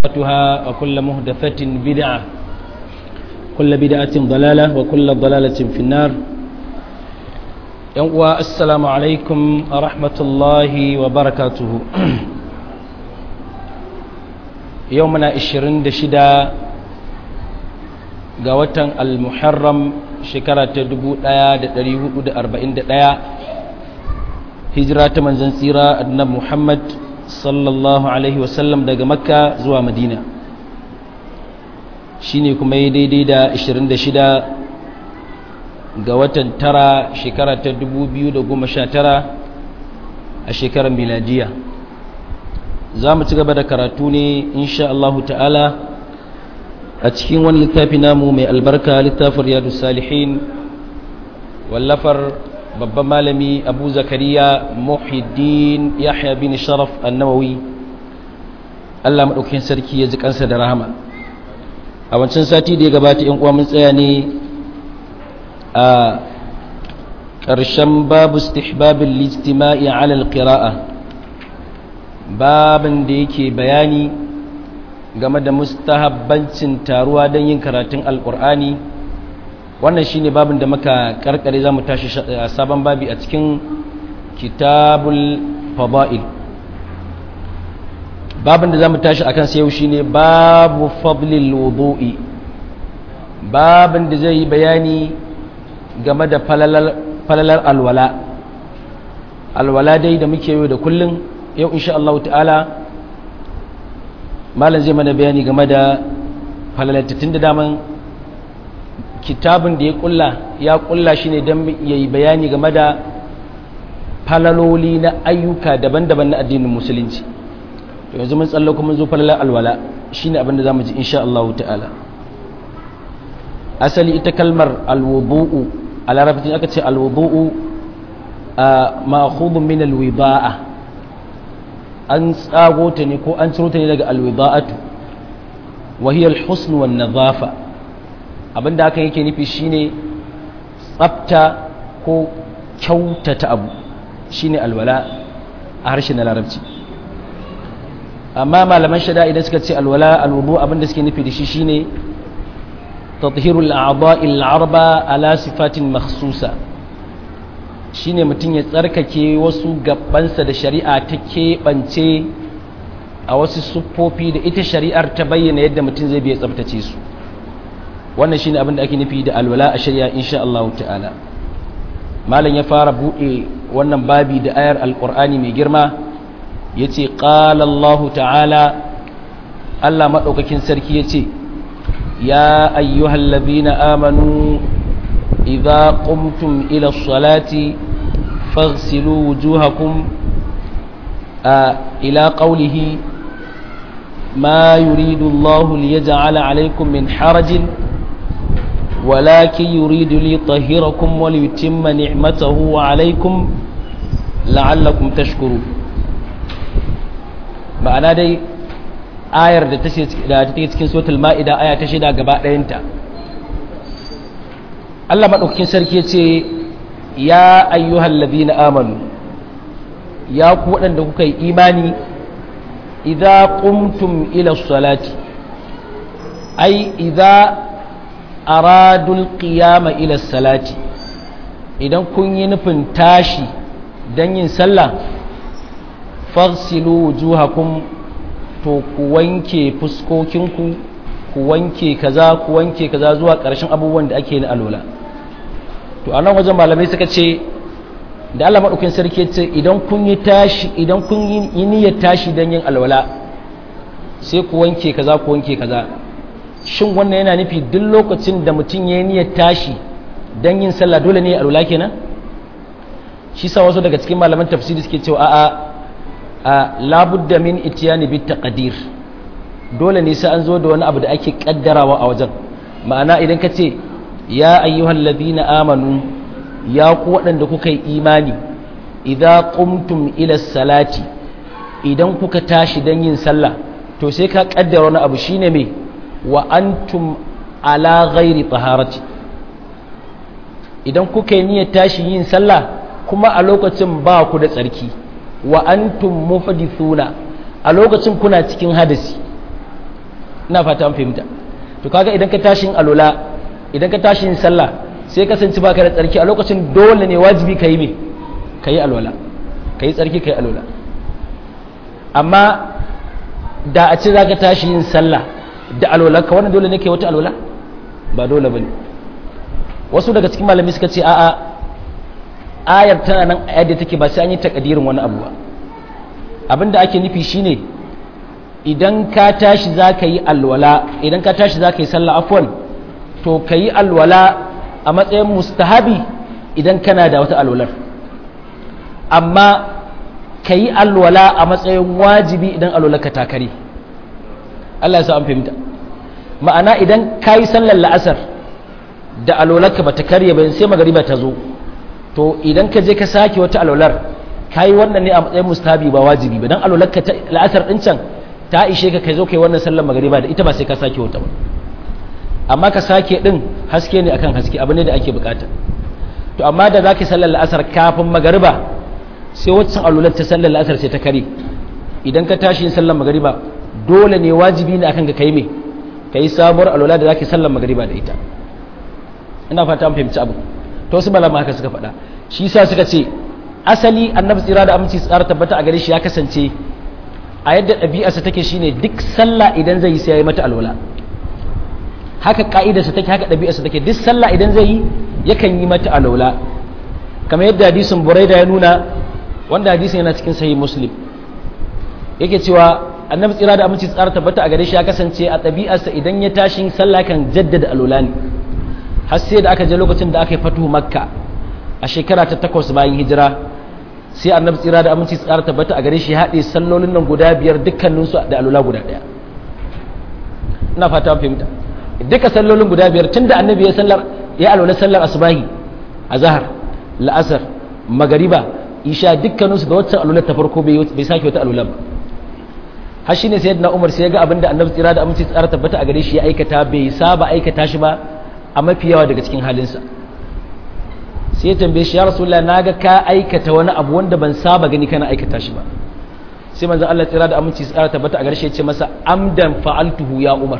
محدثاتها وكل محدثة بدعة كل بدعة ضلالة وكل ضلالة في النار السلام عليكم ورحمة الله وبركاته يومنا الشرين دشدا قوة المحرم شكرة دبو دايا دريه دا أربعين دايا هجرة منزن سيرة أدنى محمد sallallahu alaihi wasallam daga makka zuwa madina shine kuma yi daidai da 26 ga watan tara shekara ta 2019 a shekarar miladiya za mu ci gaba da karatu ne insha Allahu ta'ala a cikin wani littafi namu mai albarka littafin riyadu salihin wallafar babban malami abu zakariya muhiddin yahya bin sharaf annawawi allah maɗaukin sarki ya ji kansa da rahama a wancan sati da ya gabata yan uwa mun tsaya ne a ƙarshen babu istihbabin listima'i ala alqira'a babin da yake bayani game da mustahabbancin taruwa don yin karatun alƙur'ani wannan shine babin da muka karkare zamu tashi sabon babi a cikin kitabul fada'il babin da zamu tashi akan sai yau shine babu fadlil wudu'i babin da zai bayani game da falalar alwala alwala dai da muke yau da kullun yau insha Allah ta'ala malam zai mana bayani game da falalatattun da daman kitabin da ya kulla ya kulla shi ne don ya yi bayani game da falaloli na ayyuka daban-daban na addinin musulunci to yanzu mun tsallako mun zo falalar alwala shi ne abinda za mu ji insha Allah ta'ala asali ita kalmar alwudu'u a larabcin aka ce alwudu'u a ma'khudun min alwida'a an tsago ta ne ko an ciro ta ne daga alwida'atu wa hiya alhusn wan nadhafa abinda hakan yake nufi shine tsafta ko kyautata abu shine alwala a harshen na larabci amma malaman shada idan suka ce alwala alwudu abinda suke nufi da shi shine tathhirul a'dha'il arba ala sifatin makhsusa shine mutum ya tsarkake wasu gabansa da shari'a ta keɓance a wasu siffofi da ita shari'ar ta bayyana yadda mutum zai biya tsaftace su wannan shine abin da ake nufi da alwala a shari'a insha Allah ta'ala malam ya fara bude wannan babi da ayar alqur'ani mai girma yace qala Allah ta'ala Allah madaukakin sarki yace ya ayyuhallazina amanu idza qumtum ila as-salati faghsilu wujuhakum ila qawlihi ما يريد الله ليجعل عليكم من حرج ولكن يريد ليطهركم وليتم نعمته عليكم لعلكم تشكرون ma'ana dai ayar da ta take cikin suratul ma'ida aya ta shida gaba ɗayanta Allah madaukakin sarki ce ya ayyuhal ladina amanu ya ku waɗanda kuka yi imani idza qumtum ila salati ai idza aradul qiyama ila salati idan kun yi nufin tashi don yin sallah faghsilu wujuhakum to ku wanke fuskokinku ku wanke kaza ku wanke kaza zuwa ƙarshen abubuwan da ake na alola to a nan wajen malamai suka ce da Allah maɗaukin sarki ce idan kun yi tashi idan kun yi niyyar tashi don yin alwala sai ku wanke kaza ku wanke kaza shin wannan yana nufi duk lokacin da mutum ya yi niyyar tashi don yin sallah dole ne alwala kenan shi sa wasu daga cikin malaman tafsiri suke cewa a'a a labudda min itiyani bit taqdir dole ne sai an zo da wani abu da ake kaddarawa a wajen ma'ana idan ka ce ya ayyuhal ladina amanu ya ku waɗanda kuka yi imani idza qumtum ila salati idan kuka tashi don yin sallah to sai ka kaddara wani abu shine me wa antum ala ghairi taharati idan kuka yi niyyar tashi yin sallah kuma a lokacin ba ku da tsarki wa antum muhdithuna a lokacin kuna cikin hadasi ina fata an fahimta to kaga idan ka tashin alola idan ka tashin sallah sai kasance baka da tsarki a lokacin dole ne wajibi ka yi me ka yi alwala ka yi tsarki ka yi alwala amma da a ce za ka tashi yin sallah da alwala ka wannan dole ne ka yi wata alwala ba dole ba ne wasu daga cikin malami suka ce a'a ayar tana nan a yadda take ba sai an yi takadirin wani abu ba abinda ake nufi shine idan ka tashi za ka yi alwala idan ka tashi za ka yi sallah afwan to ka yi alwala a matsayin mustahabi idan kana da wata alwalar amma ka yi alwala a matsayin wajibi idan alwalar ka takari Allah ya sa an fahimta ma'ana idan ka yi sallar la'asar da alwalar ka ba ta karye ba sai magariba ta zo to idan ka je ka sake wata alwalar ka yi wannan ne a matsayin mustahabi ba wajibi ba don alwalar ka la'asar ɗin can ta ishe ka kai zo kai wannan sallar magariba da ita ba sai ka sake wata ba amma ka sake din haske ne akan haske abu ne da ake bukata to amma da zaki sallar la'asar kafin magariba sai waccan alular ta sallar la'asar sai ta kare idan ka tashi yin sallar magariba dole ne wajibi ne akan ka kai me kai sabuwar alula da zaki sallar magariba da ita ina fata an fahimci abu to wasu malama haka suka faɗa shi yasa suka ce asali annabi tsira da aminci tsara tabbata a gare shi ya kasance a yadda ɗabi'arsa take shine duk sallah idan zai yi sai ya yi mata alwala haka ka'idarsa take haka ɗabi'arsa take duk sallah idan zai yi yakan yi mata alwala kamar yadda hadisin buraida ya nuna wanda hadisin yana cikin sahih muslim yake cewa annabi tsira da aminci tsara tabbata a gare shi ya kasance a ɗabi'arsa idan ya tashi sallah kan jaddada alwala ne har sai da aka je lokacin da aka yi fatuhu makka a shekara ta takwas bayan hijira sai annabi tsira da aminci tsara tabbata a gare shi ya haɗe sallolin nan guda biyar dukkaninsu da alula guda ɗaya ina fata fahimta duka sallolin guda biyar tunda annabi ya sallar ya alwala sallar asubahi azhar la'asar magariba isha dukkaninsu da waccan alular ta farko bai sake wata alula ba har shine sayyidina umar sai ya ga abinda annabi tsira da aminci tsara tabbata a gare shi ya aikata bai saba aikata shi ba a mafi yawa daga cikin halinsa sai ya tambaye shi ya rasulullah naga ka aikata wani abu wanda ban saba gani kana aikata shi ba sai manzon Allah tsira da aminci tsara tabbata a garshe ya ce masa amdan fa'altuhu ya umar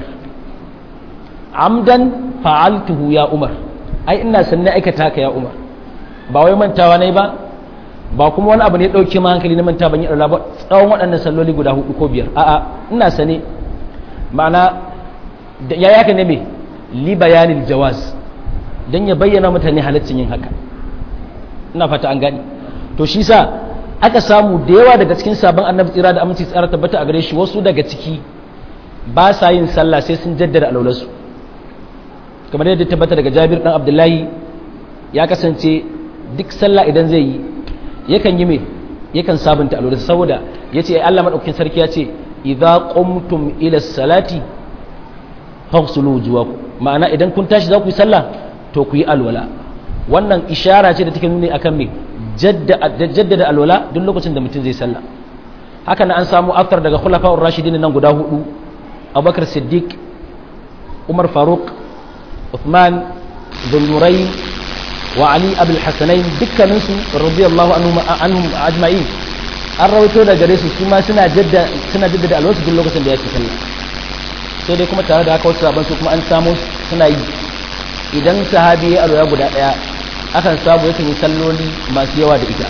amdan fa'altuhu ya umar ai ina sanne aikata ka ya umar ba wai mantawa nayi ba ba kuma wani abu ne dauke ma hankali na manta ban yi Allah ba tsawon waɗannan salloli guda hudu ko biyar a'a ina sane ma'ana ya yaka ne me li bayanil jawaz dan ya bayyana mutane halaccin yin haka ina fata an gani to shi sa aka samu da yawa daga cikin sabon annabi tsira da aminci tsara tabbata a gare shi wasu daga ciki ba sa yin sallah sai sun jaddada alaularsu kamar yadda tabbata daga jabir dan abdullahi ya kasance duk sallah idan zai yi yakan yi me yakan sabunta alaularsa saboda ya ce Allah maɗaukakin sarki ya ce idza qumtum ila salati faghsulu wujuhakum ma'ana idan kun tashi za ku yi sallah to ku yi alwala wannan ishara ce da take nuni akan me jaddada alwala duk lokacin da mutum zai sallah haka na an samu aftar daga khulafa'ur rashidin nan guda hudu abubakar siddiq umar faruk uthman zulnurayn wa ali abul hasanain dukkanin su radiyallahu anhum anhum ajma'in an rawaito da gare su kuma suna jaddada suna jaddada alwala duk lokacin da yake sallah sai dai kuma tare da haka wasu sabon su kuma an samu suna yi idan sahabi ya alwala guda daya akan samu yakan yi salloli masu yawa da ita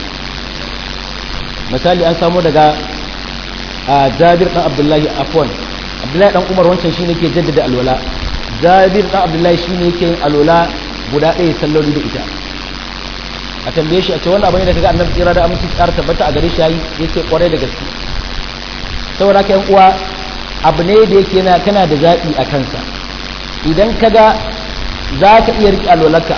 misali an samu daga jabir dan abdullahi afwan abdullahi dan umar wancan shine ke jaddada alwala jabir dan abdullahi shine yake yin alwala guda ɗaya salloli da ita a tambaye shi a ce wannan abin da kaga annabi tsira da aminci tsara tabbata a gare shi yayi yace kwarai da gaske saboda haka yan uwa abu ne da yake yana kana da zaɓi a kansa idan kaga za ka iya riƙe alwalarka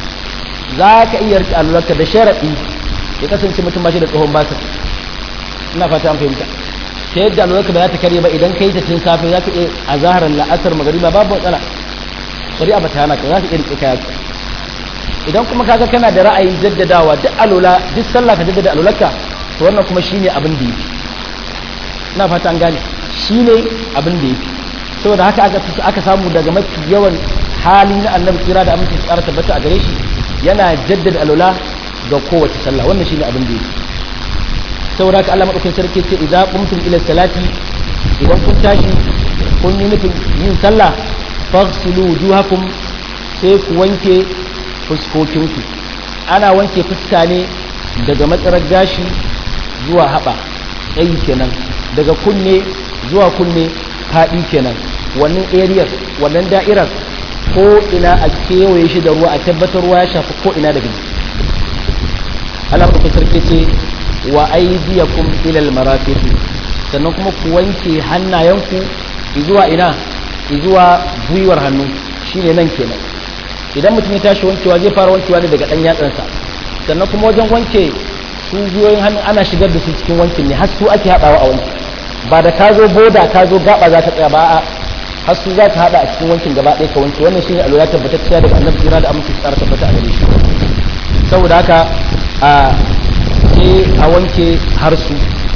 za ka iya riƙe alwalarka da sharaɗi ya kasance mutum ba shi da tsohon basa ina fata an fahimta ta yadda alwalarka ba za ta karye ba idan ka yi ta tun safe za ka iya a zaharar la'asar magariba babu matsala shari'a ba ta hana ka za ka iya riƙe kaya idan kuma kaga kana da ra'ayin jaddadawa duk alola duk sallah ka jaddada alolarka to wannan kuma shine abin da yake ina fata an gane shine abin da yake saboda haka aka samu daga mafi yawan hali na annabi kira da aminci tsara tabbata a gare shi yana jaddada alola ga kowace sallah wannan shine abin da yake saboda haka Allah madaukakin sarki ce idza qumtum ila salati idan kun tashi kun yi nufin yin sallah faghsilu wujuhakum sai ku wanke fuskokinku ana wanke fuska ne daga matsarar gashi zuwa haɓa tsayi kenan daga kunne zuwa kunne faɗi kenan wannan ariyar wannan da'irar ko ina a kewaye shi da ruwa a tabbatar ruwa ya shafi ko ina daga jiki Allah ku sarki ce wa aydiyakum ila al-marafiq sannan kuma ku wanke hannayenku zuwa ina zuwa gwiwar hannu shine nan kenan idan mutum ya tashi wankewa zai fara wankewa ne daga dan yatsansa sannan kuma wajen wanke su gwiwoyin hannu ana shigar da su cikin wankin ne har su ake haɗawa a wanki ba da ka zo boda ka zo gaba za ka tsaya ba a har su za ka haɗa a cikin wankin gaba ɗaya ka wanke wannan shine alwala tabbatacciya daga annabi kira da aminci tsara tabbata a gare shi saboda haka a sai a wanke har su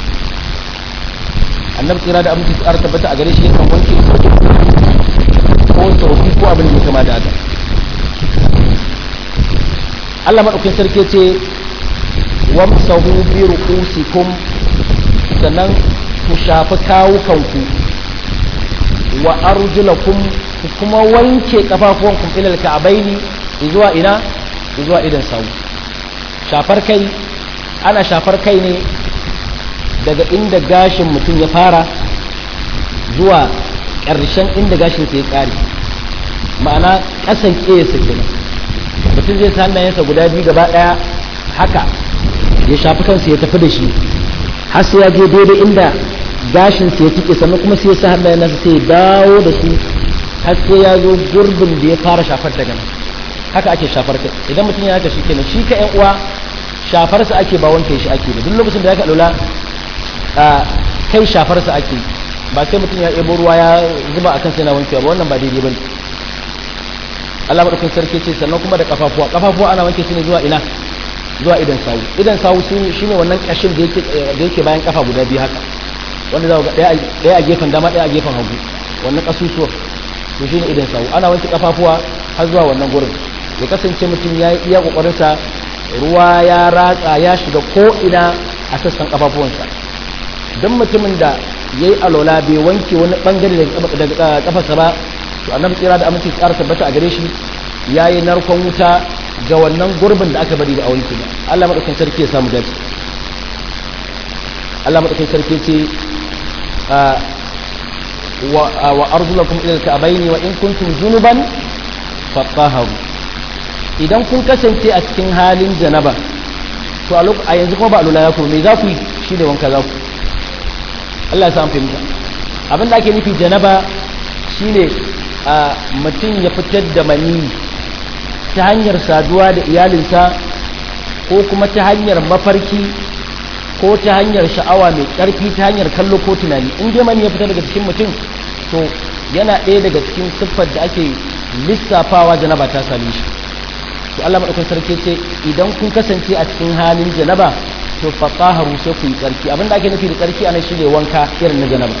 annabi kira da aminci tsara tabbata a gare shi yakan wanke ko tsofi ko abin da ya kama da haka Allah maɗaukin sarki ce wamsahu bi ru'usikum sannan ku shafi kawukanku wa arjulakum ku kuma wanke kafafuwanku ilal ka'baini zuwa ina zuwa idan sawu shafar kai ana shafar kai ne daga inda gashin mutum ya fara zuwa ƙarshen inda gashin ya ƙare ma'ana ƙasan ƙesa kenan mutum zai sa hannayensa guda biyu gaba ɗaya haka ya shafi kansa ya tafi da shi har sai ya je daidai inda gashin sa ya tike sannan kuma sai ya sa hannayen nasa sai ya dawo da su har sai ya zo gurbin da ya fara shafar daga nan haka ake shafar kai idan mutum ya haka shi kenan shi ka yan uwa shafar sa ake ba wanke shi ake ba duk lokacin da ya ka lula kai shafar sa ake ba sai mutum ya ebo ruwa ya zuba akan sai na wankewa ba wannan ba daidai bane Allah madaukakin sarki ce sannan kuma da kafafuwa kafafuwa ana wanke su ne zuwa ina zuwa idan sawu idan sawu shi ne wannan kashin da yake bayan kafa guda biyu haka wanda za ga ɗaya a gefen dama ɗaya a gefen hagu wannan kasusuwa to shi ne idan sawu ana wanke kafafuwa har zuwa wannan gurin ya kasance mutum ya yi iya kokarinsa ruwa ya ratsa ya shiga ko ina a sassan kafafuwansa don mutumin da ya yi alola bai wanke wani bangare daga kafarsa ba to annabi tsira da aminci tsara tabbata a gare shi ya yi narkon wuta ga wannan gurbin da aka bari da a wanke ba Allah madaukakin sarki ya samu dace Allah madaukakin sarki ce wa arzulakum ila al-ka'bayn wa in kuntum junuban fatahharu idan kun kasance a cikin halin janaba to a yanzu kuma ba alula ya ku me za ku yi shi da wanka za ku Allah ya samu fahimta abin da ake nufi janaba shine mutum ya fitar da mani ta hanyar saduwa da iyalinsa ko kuma ta hanyar mafarki ko ta hanyar sha'awa mai ƙarfi ta hanyar kallo ko tunani in dai mani ya fita daga cikin mutum to yana ɗaya daga cikin siffar da ake lissafawa janaba ta same shi to Allah madaukakin sarki ce idan kun kasance a cikin halin janaba to fataharu sai ku yi tsarki abinda ake nufi da tsarki anan shine wanka irin na janaba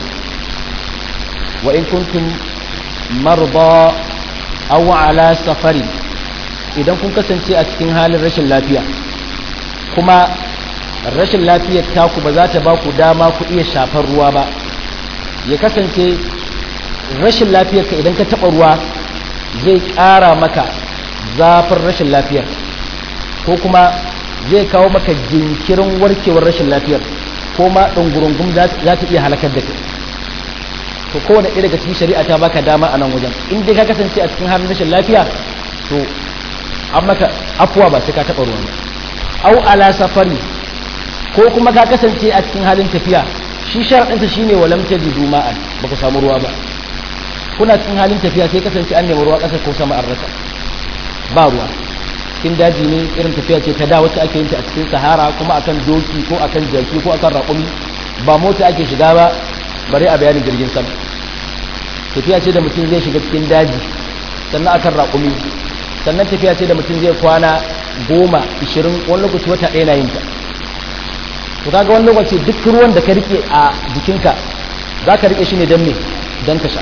wa in kuntum marda aw ala safari idan kun kasance a cikin halin rashin lafiya kuma rashin lafiyar taku ba za ta ba ku dama ku iya shafar ruwa ba ya kasance rashin lafiyar ka idan ka taɓa ruwa zai ƙara maka zafin rashin lafiyar ko kuma zai kawo maka jinkirin warkewar rashin lafiyar ko ma ɗungurungun za ta iya halakar da kai to kowane ɗaya daga cikin shari'a ta baka dama a nan wajen in dai ka kasance a cikin halin rashin lafiya to an maka afuwa ba sai ka taɓa ruwan au ala safari ko kuma ka kasance a cikin halin tafiya shi sharaɗinsa shine walam tajidu ma'an baka samu ruwa ba kuna cikin halin tafiya sai kasance an nemi ruwa ƙasa ko sama an rasa ba ruwa cikin daji ne irin tafiya ce ta da wacce ake yin ta a cikin sahara kuma akan doki ko akan jaki ko akan raƙumi ba mota ake shiga ba bare a bayanin jirgin sama tafiya ce da mutum zai shiga cikin daji sannan akan raƙumi sannan tafiya ce da mutum zai kwana goma ishirin wani lokaci wata ɗaya na yin ta to kaga wani lokaci duk ruwan da ka rike a jikinka za ka rike shi ne don me don ka sha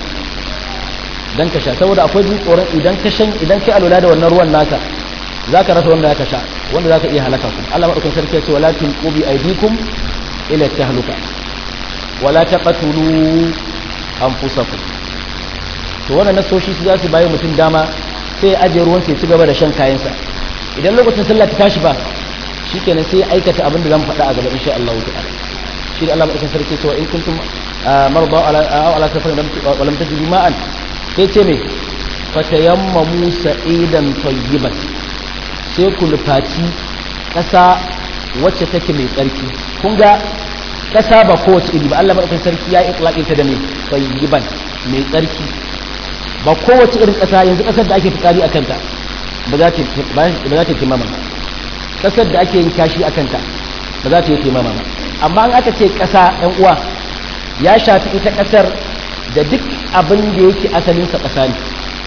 don ka sha saboda akwai jin tsoron idan ka shan idan kai alwala da wannan ruwan naka za ka rasa wanda ka sha wanda za ka iya halaka ku Allah maɗaukan sarki ya ce wala tulqu bi aydikum ila tahluka wala taqtulu anfusakum to wannan nasoshi su za su bayi mutum dama sai ya ajiye ruwan sai ci gaba da shan kayansa idan lokacin sallah ta tashi ba shikenan sai ya aikata abin da zan faɗa a gaba insha Allah ta'ala shi da Allah madaukakin sarki cewa in kuntum marda ala aw ala safarin wa lam tajidu ma'an sai ce me fatayammamu sa'idan tayyiban sai ku nufaci ƙasa wacce take mai tsarki kun ga ƙasa ba kowace iri ba Allah madaukakin sarki ya itlaqin ta da mai tayyiban mai tsarki ba kowace irin ƙasa yanzu ƙasar da ake fitsari a kanta ba za ta ba za ta kimama ba ƙasar da ake yin kashi a kanta ba za ta yi kimama ba amma an aka ce ƙasa ɗan uwa ya shafi ita ƙasar da duk abin da yake asalinsa ƙasa ne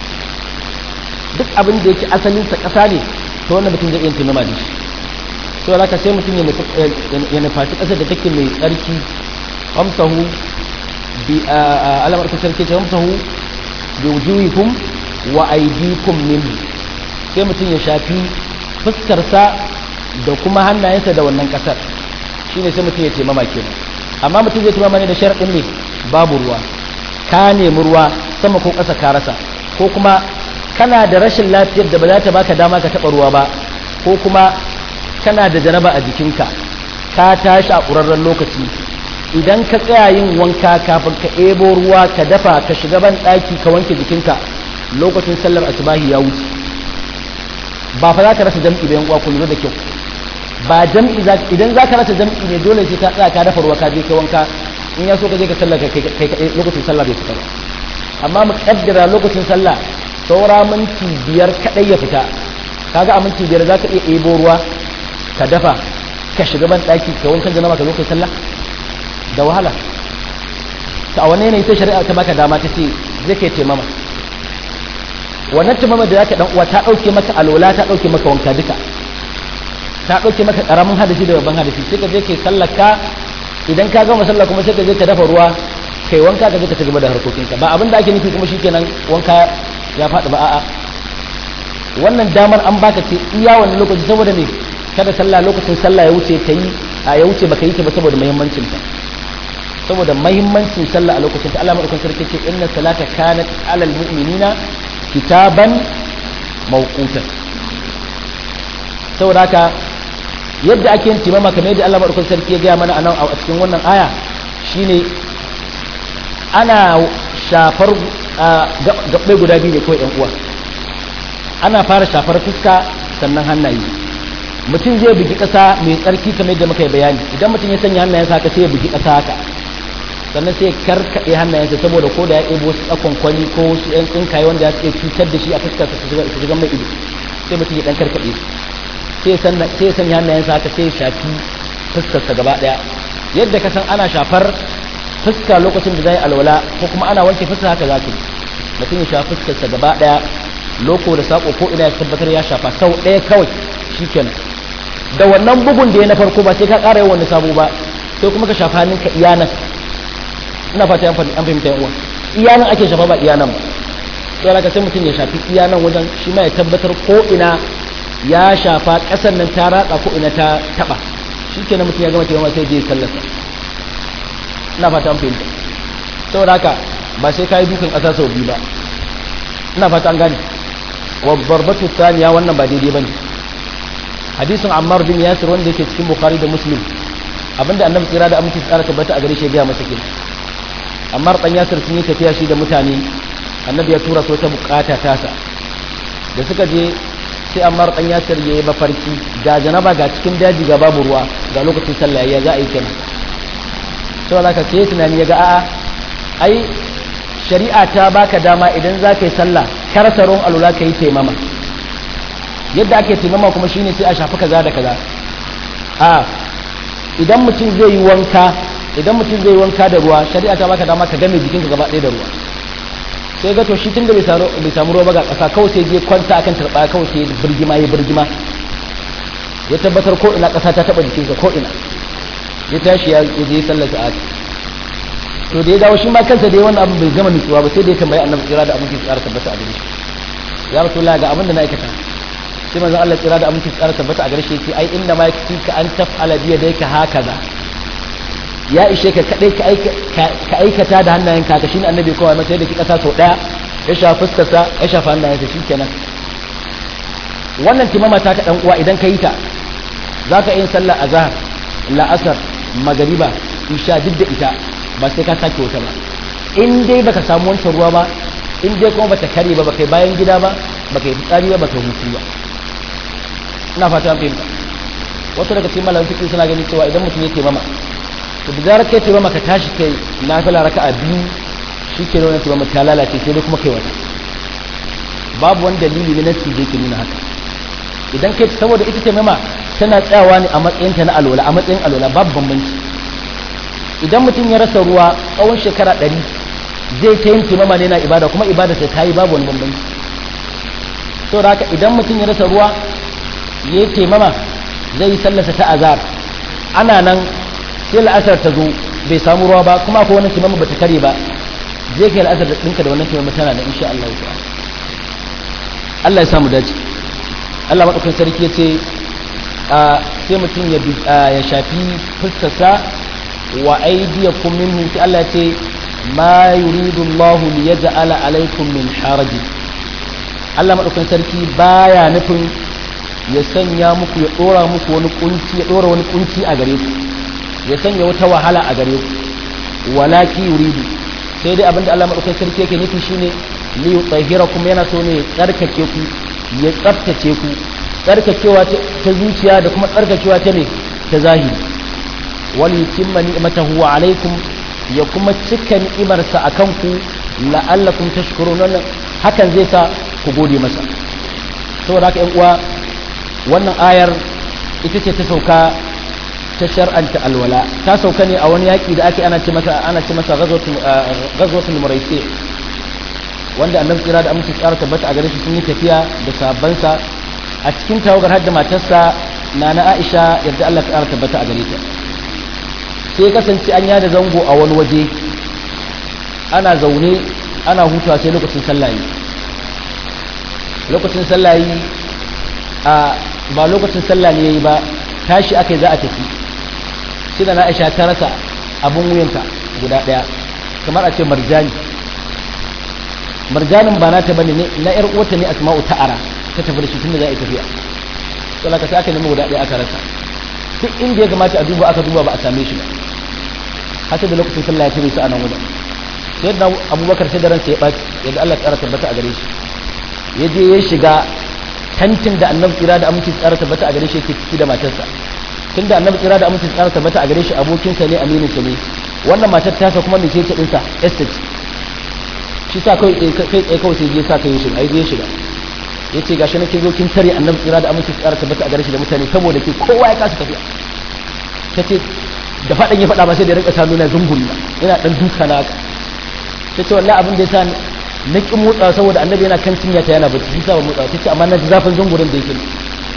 duk abin da yake asalinsa ƙasa ne to wannan mutum zai iya kimama da shi to haka sai mutum ya nufaci ƙasar da take mai tsarki amsahu bi alamar ta sarki ce amsahu bi wujuhikum wa aydikum minhu sai mutum ya shafi fuskarsa da kuma hannayensa da wannan ƙasar shine sai mutum ya ce mama kenan amma mutum zai tumama ne da sharaɗin ne babu ruwa ka nemi ruwa sama ko ƙasa ka rasa ko kuma kana da rashin lafiyar da ba za ta baka dama ka taɓa ruwa ba ko kuma kana da janaba a jikinka ka tashi a ƙurarren lokaci idan ka tsaya yin wanka kafin ka ebo ruwa ka dafa ka shiga ban ɗaki ka wanke jikinka lokacin sallar asubahi ya wuce ba fa za ka rasa jam'i bayan uwa ku lura da kyau ba jam'i idan za ka rasa jam'i ne dole sai ka tsaya ka dafa ruwa ka je ka wanka in ya so ka je ka sallar kai kai lokacin sallah bai fita ba amma mu kaddara lokacin sallah saura minti biyar kadai ya fita kaga a minti biyar za ka iya ebo ruwa ka dafa ka shiga ban daki ka wankan janaba ka zo kai sallah da wahala ta a wani yanayi sai shari'a ta baka dama ta ce zai kai taimama wannan taimama da zaka dan uwa ta dauke maka alola ta dauke maka wanka duka ta dauke maka karamin hadisi da babban hadisi sai ka je kai sallar ka idan ka gama sallah kuma sai ka je ka dafa ruwa kai wanka ka je ka ci gaba da harkokinka ba abin da ake nufi kuma shikenan wanka ya faɗi ba a'a wannan damar an baka ce iya wannan lokaci saboda me kada sallah lokacin sallah ya wuce ta yi a ya wuce baka yi ta ba saboda muhimmancin ta saboda muhimmancin sallah a lokacin ta Allah madaukakin sarki ce inna salata kanat alal mu'minina kitaban mawqutan saboda haka yadda ake yin timama kamar yadda Allah madaukakin sarki ya gaya mana anan a cikin wannan aya shine ana shafar gabbai guda biyu ne kawai yan uwa ana fara shafar fuska sannan hannaye mutum zai bugi ƙasa mai tsarki kamar yadda muka yi bayani idan mutum ya sanya hannayensa haka sai ya bugi ƙasa haka sannan sai ya karkaɗe hannayensa saboda ko da ya ɗebo wasu tsakon kwali ko wasu ƴan tsinkaye wanda ya iya cutar da shi a fuskar su shiga mai ido sai mutum ya ɗan karkaɗe su sai ya sanya hannayensa haka sai ya shafi fuskarsa gaba ɗaya yadda ka san ana shafar fuska lokacin da zai alwala ko kuma ana wanke fuska haka za ka yi mutum ya shafi fuskarsa gaba ɗaya loko da sako ko ina ya tabbatar ya shafa sau ɗaya kawai shikenan da wannan bugun da ya na farko ba sai ka ƙara yin wani sabo ba sai kuma ka shafa hannunka iya nan ina fata an fahimta yan uwa iya nan ake shafa ba iya nan ba sai ka sai mutum ya shafi iya nan wajen shi ma ya tabbatar ko ina ya shafa ƙasar nan ta ratsa ko ina ta taɓa shikenan mutum ya gama taimama sai je sallarsa ina fata an fahimta saboda haka ba sai ka yi dukan ƙasa sau biyu ba ina fata an gane wa barbatu thaniya wannan ba daidai bane hadisin Ammar bin Yasir wanda yake cikin Bukhari da Muslim abinda annabi tsira da aminci tsara tabbata a gare shi ya masa kenan Ammar dan Yasir sun yi tafiya shi da mutane annabi ya tura su ta bukata tasa da suka je sai Ammar dan Yasir yayi mafarki ga janaba ga cikin daji ga babu ruwa ga lokacin sallah ya za a yi kenan to zaka sai tunani ya ga a'a ai shari'a ta baka dama idan za ka yi sallah karsaron alula ka yi taimama yadda ake taimama kuma shine sai a shafi kaza da kaza a idan mutum zai yi wanka idan mutum zai yi wanka da ruwa shari'a ta baka dama ka game jikinka gaba ɗaya da ruwa sai ga to shi tun da bai samu ruwa ba ga ƙasa kawai sai je kwanta akan turɓa kawai sai birgima ya birgima ya tabbatar ko ina ƙasa ta taɓa jikinsa ko ina ya tashi ya je sallar sa'ad to da ya dawo shi ma kansa da wannan abin bai gama nutsuwa ba sai da ya tambayi annabi tsira da aminci tsara tabbata a gare shi ya rasulullah ga abin da na aikata sai manzon Allah tsira da aminci tsara tabbata a gare shi yace ai inna ma yakfika an taf'ala bi yadayka hakaza ya ishe ka kadai ka aikata da hannayen ka shine annabi kawai masa yadda ki kasa sau daya ya shafa fuskarsa ya shafa hannayensa shikenan wannan timama ta ta dan uwa idan ka yi ta za ka yin sallar azhar la'asar magariba isha duk da ita ba sai ka sake wata ba in dai baka samu wancan ruwa ba in dai kuma bata kare ba baka bayan gida ba baka yi fitsari ba baka hutu ba ina fata an fahimta wasu daga cikin malamin fiqh suna ganin cewa idan mutum ya taimama to da zarar kai taimama ka tashi kai nafila raka'a biyu shike ne wannan taimama ta lalace sai dai kuma kai wata babu wani dalili na nasi da yake nuna haka idan kai saboda ita taimama tana tsayawa ne a matsayinta na alwala a matsayin alwala babu bambanci idan mutum ya rasa ruwa tsawon shekara ɗari zai ta yin taimama ne na ibada kuma ibada sai ta yi babu wani bambanci saboda haka idan mutum ya rasa ruwa ya yi taimama zai yi sallasa ta azar ana nan sai la'asar ta zo bai samu ruwa ba kuma akwai wani taimama ba ta kare ba zai kai la'asar da ɗinka da wannan taimama tana da insha Allah ya Allah ya samu dace Allah maɗaukin sarki ya ce sai mutum ya shafi fuskarsa wa aidiyakum minhu sai Allah ya ce ma yuridu Allah li yaj'ala alaykum min haraji Allah maɗaukin sarki baya nufin ya sanya muku ya dora muku wani kunci ya dora wani kunci a gare ku ya sanya wata wahala a gare ku walaki yuridu sai dai abinda Allah madaukakin sarki yake nufi shine li yutahhirakum yana so ne ya tsarkake ku ya tsaftace ku tsarkakewa ta zuciya da kuma tsarkakewa ta ne ta zahiri wal yutimma ni'matahu alaikum ya kuma cika ni'imarsa akan ku la'allakum tashkurun wannan hakan zai sa ku gode masa saboda haka yan uwa wannan ayar ita ce ta sauka ta shar'anta alwala ta sauka ne a wani yaƙi da ake ana ce masa ana ce masa ghazwatul muraisi wanda annabi tsira da amince tsara tabbata a gare shi sun yi tafiya da sabansa a cikin tawagar hadda matarsa nana Aisha yadda Allah tsara tabbata a gare ta sai kasance an yada zango a wani waje ana zaune ana hutawa sai lokacin sallah lokacin sallah a ba lokacin sallah ne yayi ba tashi akai za a tafi sai da Aisha ta rasa abun wuyanta guda daya kamar a ce marjani marjanin ba nata bane ne na yar uwarta ne Asma'u ta'ara ta tafi da shi tunda za a yi tafiya to laka sai aka nemi guda daya aka rasa duk inda ya kamata a duba aka duba ba a same shi ba haka da lokacin sallah ya tare su a nan wajen sai da Abubakar sai da ransa ya baci yadda Allah ya tabbata a gare shi ya je ya shiga tantin da annabi tsira da aminci tsara tabbata a gare shi yake ciki da matarsa tun da annabi tsira da aminci tsara tabbata a gare shi abokinsa ne aminin sa ne wannan matar tasa kuma mai ce dinsa estate shi sa kai kai tsaye kawai sai je sa kai shi ai je shiga yace gashi nake zo kin tare annabi tsira da aminci tsara tabbata a gare shi da mutane saboda ke kowa ya kasa tafiya tace da fadan ya fada ba sai da rinka sa nuna zunguri ina dan duka na haka tace wallahi abin da yasa na ƙi motsa saboda annabi yana kan cinya ta yana bacci shi sa ba motsa ta ce amma na ji zafin zungurin da yake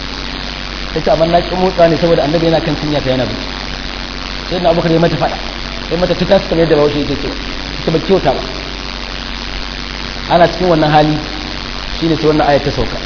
ta ce amma na ƙi motsa ne saboda annabi yana kan cinya ta yana bacci sai na abubakar ya mata faɗa sai mata tuka su kamar yadda bahaushe yake ce ta ba kyauta ba ana cikin wannan hali shine sai wannan ayat ta sauka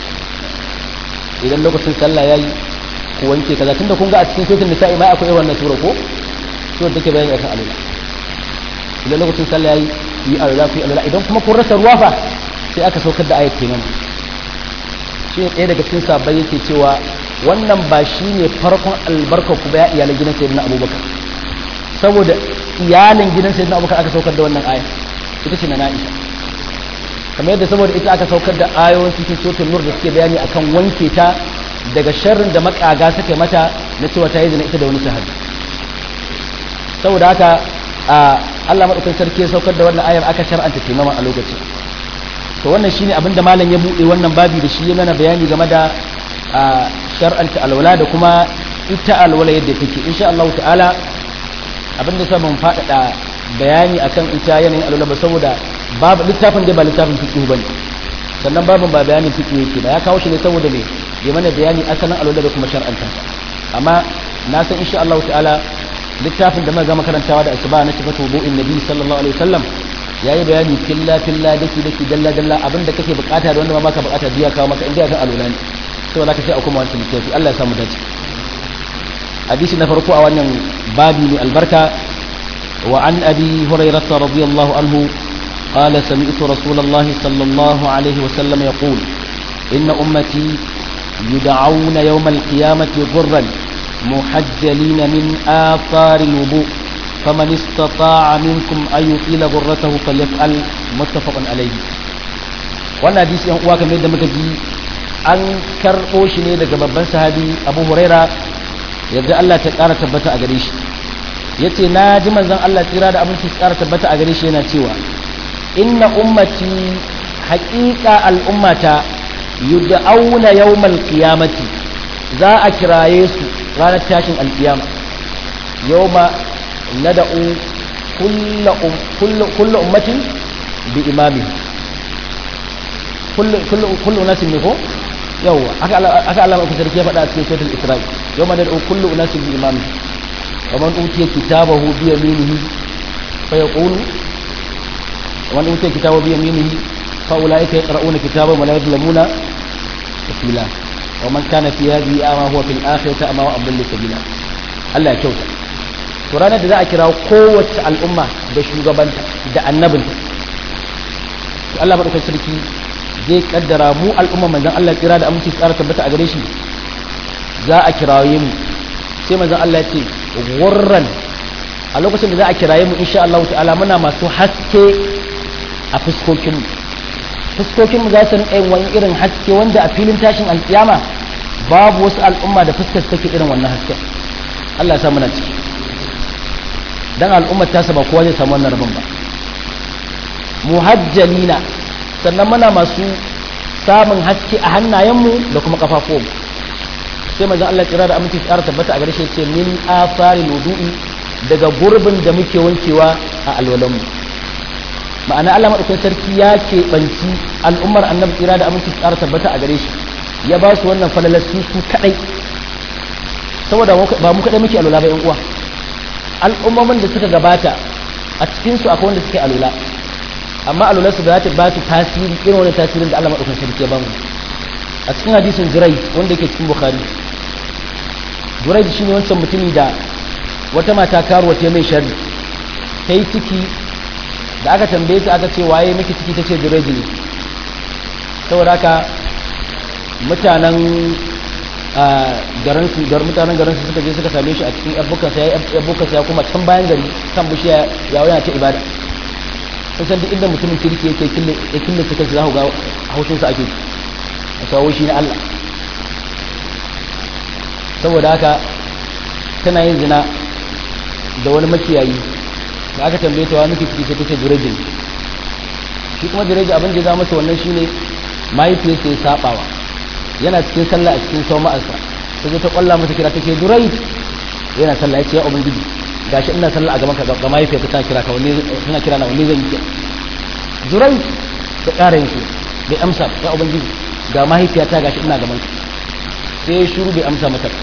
idan lokacin sallah yayi ku wanke kaza tunda kun ga a cikin suratul nisa'i ma akwai wannan sura ko sura take bayani akan alula idan lokacin sallah yayi yi alwala ku yi alwala idan kuma kun rasa ruwa fa sai aka saukar da ayat kenan shi ne ɗaya daga cikin sabbai yake cewa wannan ba shi ne farkon albarkar ku ba ya iyalan gidan sayyidina abubakar saboda iyalin gidan sayyidina abubakar aka saukar da wannan aya ita ce na na'isha kamar yadda saboda ita aka saukar da ayoyin cikin suratul nur da suke bayani akan wanke ta daga sharrin da makaga suka mata na cewa ta yi zina ita da wani sahabi saboda haka Allah madaukakin sarki ya saukar da wannan ayar aka shar'anta taimama a lokacin to wannan shine abin da malam ya bude wannan babi da shi ya mana bayani game da shar'anta alwala da kuma ita alwala yadda take insha Allah ta'ala abin da mun faɗaɗa bayani akan ita yanayin alwala ba saboda babu littafin da ba littafin fiqh bane sannan babin ba bayanin fiqh yake ba ya kawo shi ne saboda me ya mana bayani asalin alwala da kuma shar'anta amma na san insha Allah ta'ala littafin da muka gama karantawa da asuba na sifatu wudu'in nabi sallallahu alaihi wasallam yayi bayani filla filla dake dake dalla dalla abinda kake bukata da wanda ba maka bukata biya kawo maka inda kan alwala ne sai zaka sai a kuma wancan littafi Allah ya samu dace hadisi na farko a wannan babi ne albarka wa an abi hurairah radiyallahu anhu قال سمعت رسول الله صلى الله عليه وسلم يقول إن أمتي يدعون يوم القيامة غرا محجلين من آثار الوضوء فمن استطاع منكم أن يطيل غرته فليفعل متفق عليه wannan hadisi yan uwa kamar yadda muka ji an karɓo shi ne daga babban sahabi abu huraira yadda Allah ta ƙara tabbata a gare shi ya ce na ji manzon Allah tsira da abinci ƙara tabbata a gare shi yana cewa inna ummati haƙiƙa al'ummata yud'auna yawmal qiyamati za a kiraye su ranar tashin alkiyama yawma nad'u kullu kullu ummatin bi imami kullu kullu kullu nasin ne ko yawa aka aka Allah ku sarki ya faɗa a cikin suratul isra'i yawma nad'u kullu unasin bi imami wa man utiya kitabahu bi yaminihi fa yaqulu wa man utiya kitabahu bi yaminihi fa ulaika yaqra'una kitabahum wa la yuzlamuna fatila wa man kana fi hadhihi ama huwa fil akhirati ama wa adallu sabila Allah ya kyauta to ranar da za a kira kowace al'umma da shugabanta da annabinta to Allah madaukakin sarki zai kaddara mu al'umma manzon Allah tsira da aminci tsara tabbata a gare shi za a kiraye mu sai manzon Allah ya ce gurran a lokacin da za a kiraye mu insha Allah ta'ala muna masu haske a fuskokin mu fuskokin mu za su rinka yin wani irin haske wanda a filin tashin alkiyama babu wasu al'umma da fuskar take irin wannan hasken Allah ya sa muna ciki dan al'ummar tasa ba kowa zai samu wannan rabon ba muhajjalina sannan muna masu samun haske a hannayenmu da kuma kafafuwanmu sai manzon Allah tsira da aminci tsara tabbata a gare shi ce min afari wudu'i daga gurbin da muke wankewa a alwalanmu ma'ana Allah madaukakin sarki ya keɓanci al'ummar annabi tsira da aminci tsara tabbata a gare shi ya ba su wannan falalar su su kadai saboda ba mu kadai muke alwala ba yan uwa al'ummomin da suka gabata a cikin su akwai wanda suke alwala amma alwala su ba ta ba su tasiri irin wani tasirin da Allah madaukakin sarki ya ba mu a cikin hadisin Jurai wanda yake cikin Bukhari Jurai shi ne wancan mutumi da wata mata karuwa ta mai sharri ta yi ciki da aka tambaye ta aka ce waye miki ciki ta ce Jurai ne saboda haka mutanen garin su gar mutanen garin su suka je suka same shi a cikin abukan sai abukan sai kuma can bayan gari kan bishiya ya waya ta ibada sun san duk inda mutumin kirki yake kille ya kille suka za ku ga haushin sa ake a kawo shi na Allah saboda haka tana yin zina da wani makiyayi da aka tambaye ta wani ciki sai ta ce jirejin shi kuma jirejin abin da ya zama masa wannan shine mahaifiyarsa ya sabawa yana cikin sallah a cikin sau ma'arsa ta zo ta kwalla masa kira take durai yana sallah ya ce ya ubangiji gashi ina sallah a gaban ka ga mahaifiyarka tana kira ka wanne tana kira na wanne zan yi durai ta ƙara yin bai amsa ya ubangiji ga mahaifiyata gashi ina gaban ka sai ya shuru bai amsa mata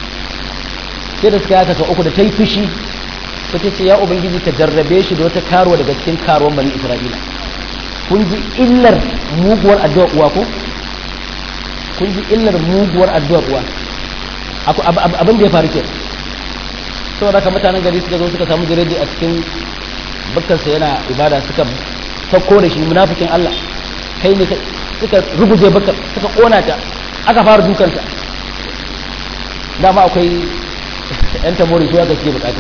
sai da suka yaka uku da ta yi fushi ta ce ya ubangiji ka jarrabe shi da wata karuwa daga cikin karuwan bani isra'ila kun ji illar muguwar addu'ar uwa ko kun ji illar muguwar addu'ar uwa abin da ya faru ke saboda haka mutanen gari suka zo suka samu jirage a cikin bakkansa yana ibada suka sauko da shi munafikin Allah kai ne suka ruguje bakkar suka kona ta aka fara dukansa dama akwai yan tamori su aka suke bukata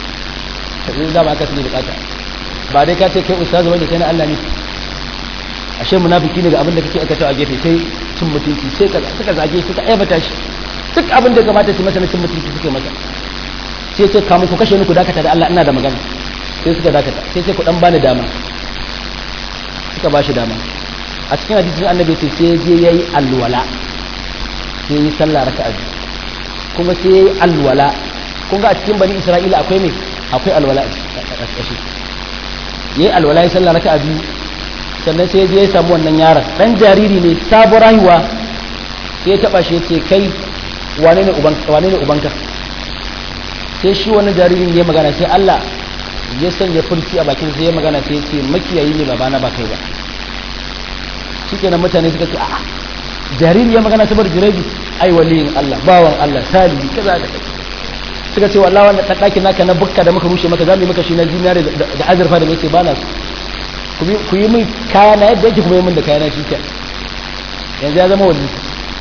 sai dama aka suke bukata ba dai ka ce kai ustazu bane kai na Allah ne ashe munafiki ne ga abin da kake aikata a gefe sai cin mutunci sai kaza suka zage suka aibata shi duk abin da kamata su masa na cin mutunci suke masa sai ce kamun ku kashe ni ku dakata da Allah ina da magana sai suka dakata sai sai ku dan bani dama suka ba shi dama a cikin hadisin annabi ce sai je yayi alwala sai yi sallah raka'a kuma sai yayi alwala kun ga a cikin bani Isra'ila akwai me akwai alwala a ƙarshe yayi alwala yayi sallah raka'a biyu sannan sai je ya samu wannan yaron dan jariri ne sabuwar haihuwa sai ya taba shi yace kai wane ne uban wane ne ubanka sai shi wannan jaririn ya magana sai Allah ya sanya furci a bakin sai ya magana sai ya ce makiyayi ne babana ba kai ba shikenan mutane suka ce a'a jariri ya magana saboda jirebi ai waliyin Allah bawan Allah salihi kaza da suka ce wallahi wannan ɗakin naka na bukka da muka rushe maka zamu yi maka shi na zinare da azurfa da mai ce ba na su ku yi min kaya na yadda yake kuma yi min da kaya na shi yanzu ya zama wani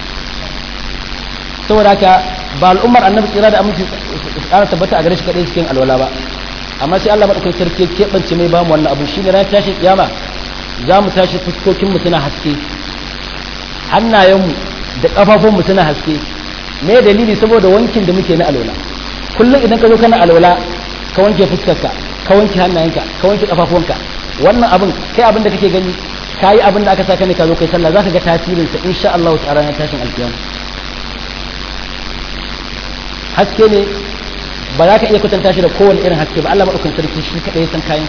saboda haka ba al'ummar annabi tsira da aminci tsara tabbata a gare shi kadai cikin alwala ba amma sai Allah madaukakin sarki keɓance mai bamu wannan abu shine ran tashi kiyama za mu tashi fuskokin mu suna haske hannayen mu da kafafun mu suna haske me dalili saboda wankin da muke na alwala kullum idan ka zo kana alwala ka wanke fuskarka ka wanke hannayenka ka wanke kafafunka wannan abin kai abin da kake gani kayi abin da aka saka ne ka zo kai sallah zaka ga tasirin sa insha Allah ta'ala na tashin alkiyama haske ne ba za ka iya kwatanta shi da kowane irin haske ba Allah madaukakin sarki shi kadai san kayan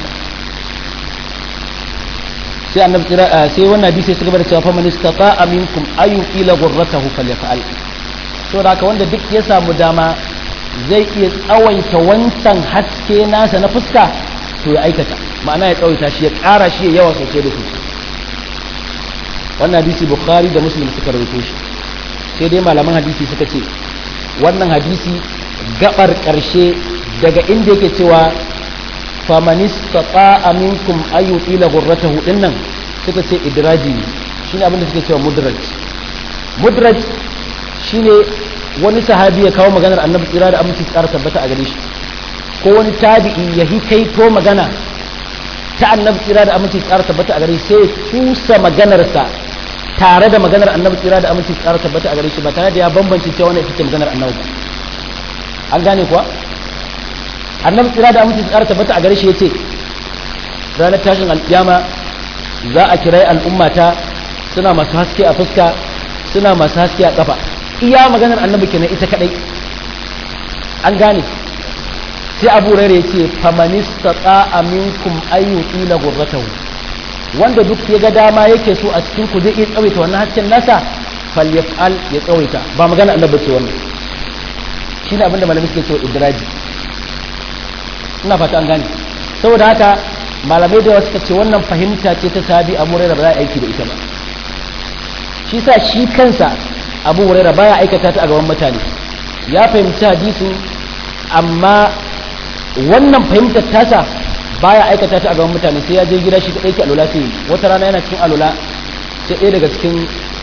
sai annabi tsira sai wannan hadisi sai gaba da cewa fa man istata'a minkum ayu ila ghurratahu falyaf'al to da haka wanda duk ya samu dama zai iya tsawaita wancan haske nasa na fuska to ya aikata ma'ana ya tsawaita shi ya ƙara shi ya yawa sosai da sosai wannan hadisi bukhari da muslim suka rawaito shi sai dai malaman hadisi suka ce wannan hadisi gabar ƙarshe daga inda yake cewa famanis taqa aminkum ayu ila ghurratahu dinnan suka ce idraji ne shine abin da suke cewa mudraj mudraj shine wani sahabi ya kawo maganar annabi tsira da aminci tsara tabbata a gare shi ko wani tabi'i ya hikaito magana ta annabi tsira da aminci tsara tabbata a gare shi sai kusa maganarsa tare da maganar annabi tsira da aminci tsara tabbata a gare shi ba tare da ya bambance cewa wannan ita ce maganar annabi ba an gane kuwa annabi tsira da aminci tsara tabbata a gare shi yace ranar tashin alkiyama za a kirai al'ummata suna masu haske a fuska suna masu haske a kafa iya maganar annabi kenan ita kadai an gane sai abu rere ya ce famanista tsa'a minkum ayyuki na gurratahu wanda duk ya ga dama yake so a cikin ku zai iya tsawaita wannan hasken nasa falyaf'al ya tsawaita ba magana annabi ce wannan shine abinda malami suke cewa idraji ina fata an gane saboda haka malamai da suka ce wannan fahimta ce ta sabi abu rere ba za a aiki da ita ba shi sa shi kansa abu huraira baya aikata ta a gaban mutane ya fahimci hadisin amma wannan fahimtar tasa baya aikata ta a gaban mutane sai ya je gida shi kadai ke alula sai wata rana yana cikin alula sai ɗaya daga cikin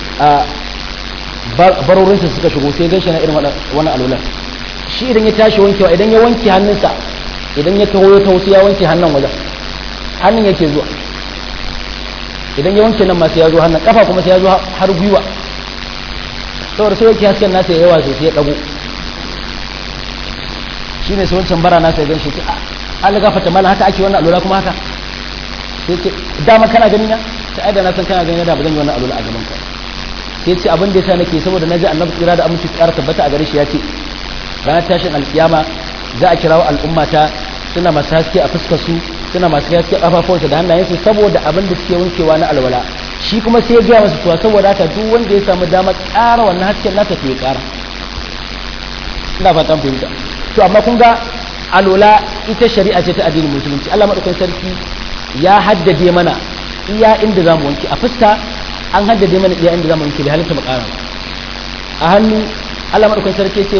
barorinsa suka shigo sai gan shi na irin wannan alulan shi idan ya tashi wankewa idan ya wanke hannunsa idan ya taho ya taho sai ya wanke hannun wajen hannun yake zuwa idan ya wanke nan ma sai ya zo hannun kafa kuma sai ya zo har gwiwa saboda sai yake hasken nasa ya yawa sosai ya dago shi ne sai wancan bara nasa ya gan shi ce an ga fata mala haka ake wannan alula kuma haka sai ce dama kana gani na sai ai da na san kana gani da ba zan yi wannan alula a gaban ka sai ce abin da yasa nake saboda naji annabi tsira da aminci tsara tabbata a gare shi ya ce ranar tashin alkiyama za a kirawo al'ummata suna masu haske a fuskar su suna masu haske a kafafuwansu da hannayensu saboda abin da suke wankewa na alwala shi kuma sai ya gaya masa cewa saboda haka duk wanda ya samu dama ƙara wannan hasken nasa to ya ƙara ina fatan fahimta to amma kun ga alola ita shari'a ce ta addinin musulunci Allah madaukakin sarki ya haddade mana iya inda zamu wanke a fuska an haddade mana iya inda zamu wanke bai halitta mu ƙara a hannu Allah madaukakin sarki ce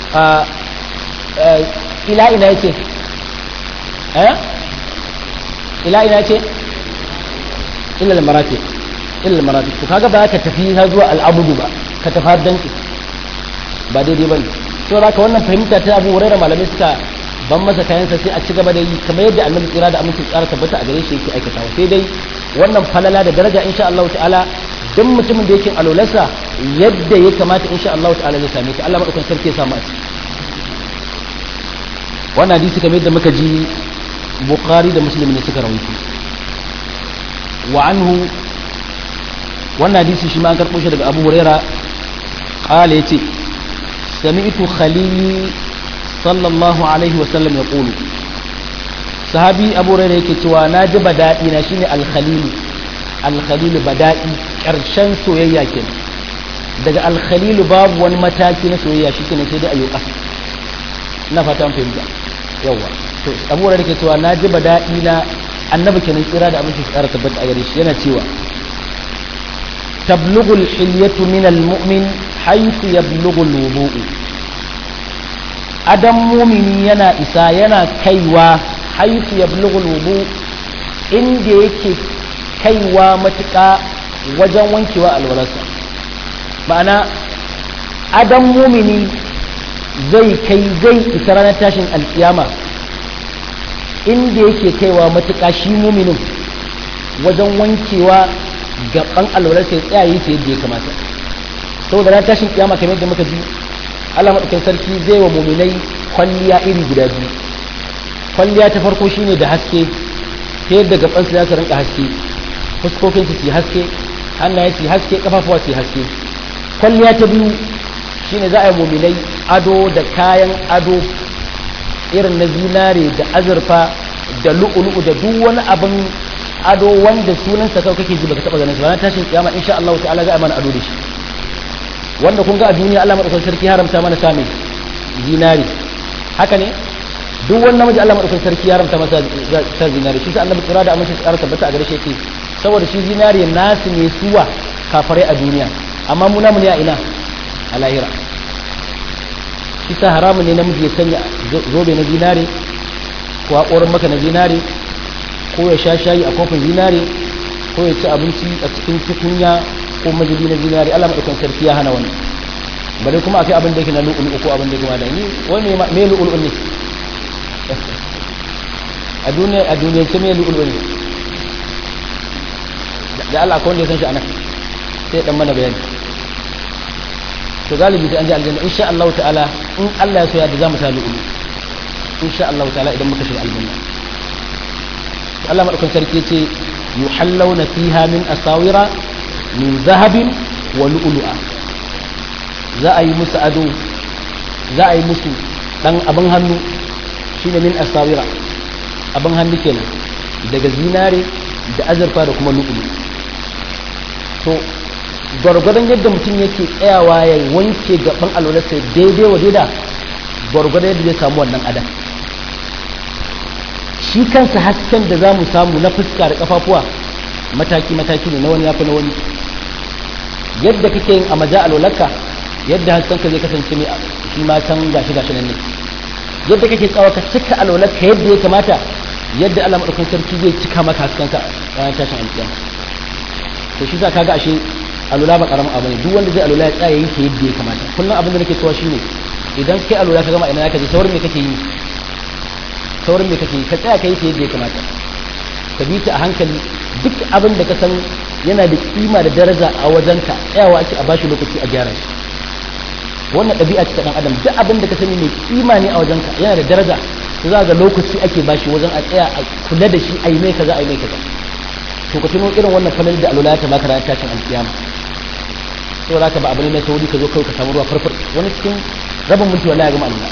ila ina yake eh ila ina yake illa al-maratiq illa al-maratiq to kaga ba ka tafi har zuwa al-abudu ba ka tafi har danki ba daidai bane to haka wannan fahimta ta Abu Hurairah malamai suka ban masa kayansa sai a ci gaba da yi kamar yadda Annabi tsira da aminci tsara tabbata a gare shi yake aikatawa sai dai wannan falala da daraja insha Allah ta'ala duk mutumin da yake alolarsa yadda ya kamata insha Allah ta'ala zai same ta Allah madaukakin sarki ya samu a ciki wannan hadisi kamar yadda muka ji Bukhari da Muslim ne suka rawaito wa anhu wannan hadisi shi ma an karɓo shi daga Abu Huraira qala yace sami'tu khalili sallallahu alaihi wa sallam yaqulu sahabi Abu Huraira yake cewa na ji badadi na shine al-khalil al-khalil badadi karshen soyayya kenan daga al-khalil babu wani mataki na soyayya shi kenan sai dai ayo kasa ina fata an fahimta yawa to Abu Huraira yake cewa na ji badadi na annabi kenan tsira da abinci tsara tabbata a gare shi yana cewa تبلغ الحلية من المؤمن حيث يبلغ الوضوء أدم مؤمن ينا إسا ينا كيوا حيث يبلغ الوضوء إن يكي kaiwa matuƙa wajen wankewa alwalarsa ma'ana adam mumini zai kai zai isa ranar tashin alkiyama inda yake kaiwa matuƙa shi muminin wajen wankewa gaban alwalarsa ya tsayaye ta yadda ya kamata saboda ranar tashin kiyama kamar yadda muka ji Allah maɗaukan sarki zai wa muminai kwalliya iri guda biyu kwalliya ta farko shine da haske ta yadda gabansu za su rinka haske fuskokinsu su haske hannaye su haske kafafuwa su haske kwalliya ta biyu shine za a yi muminai ado da kayan ado irin na zinare da azurfa da lu'ulu'u da duk wani abin ado wanda sunansa kawai kake ji baka taba ganin sa ranar tashin kiyama insha Allah ta'ala za a mana ado da shi wanda kun ga a duniya Allah madaukakin sarki haramta mana same zinare haka ne duk wani namiji Allah madaukakin sarki haramta masa sa zinare shi sa annabi tsira da amince tsara tabbata a gare shi yake saboda shi zinare nasu ne suwa kafare a duniya amma mu namu ne a ina a lahira shi sa haramun ne namiji ya sanya zobe na zinare ko haƙorin maka na zinare ko ya sha shayi a kofin zinare ko ya ci abinci a cikin tukunya ko mazubi na zinare Allah madaukakin sarki ya hana wani bare kuma akai abin da yake na lu'ul ko abin da yake ma da ni wani me lu'ul ne a duniya a duniya ce me lu'ul ne da Allah ko wanda ya san shi anan sai dan mana bayani to galibi sai an ji aljanna insha Allah ta'ala in Allah ya so ya da zamu sa lu'ul insha Allah ta'ala idan muka shiga aljanna Allah madaukakin sarki ce yuhallawna fiha min asawira min zahabin wa lu'lu'a za a yi musu ado za a yi musu dan abin hannu shine min asawira abin hannu kenan daga zinare da azurfa da kuma lu'lu to gwargwadon yadda mutum yake tsayawa ya wanke gaban alwalarsa daidai wa daida gwargwadon yadda zai samu wannan adam shi kansa hasken da za mu samu na fuska da kafafuwa mataki-mataki ne na wani yafi na wani yadda kake yin a maja alwalarka yadda haskenka zai kasance ne shi ma can gashi gashi nan ne yadda kake tsawa ka cika alwalarka yadda ya kamata yadda Allah madaukakin sarki zai cika maka haskenka ranar tashin alƙiyama to shi sa kaga ashe alula ba karamin abu ne duk wanda zai alula ya tsaya yi ta yadda ya kamata kullum abin da nake cewa shine idan kai alula ka gama ina ka je saurin me kake yi saurin me kake yi ka tsaya ka yi ta yadda ya kamata ka bi ta a hankali duk abin da ka san yana da kima da daraja a wajenka tsayawa ake a bashi lokaci a gyara shi wannan ɗabi'a ce ta ɗan adam duk abin da ka sani mai kima ne a wajenka yana da daraja to za ga lokaci ake bashi wajen a tsaya a kula da shi a yi mai kaza a yi mai kaza to ka tuno irin wannan falal da alula ta baka ranar tashin alkiyama to za ka ba abin na sauri ka zo kawai ka samu ruwa farfar wani cikin rabin minti wallahi ya gama alula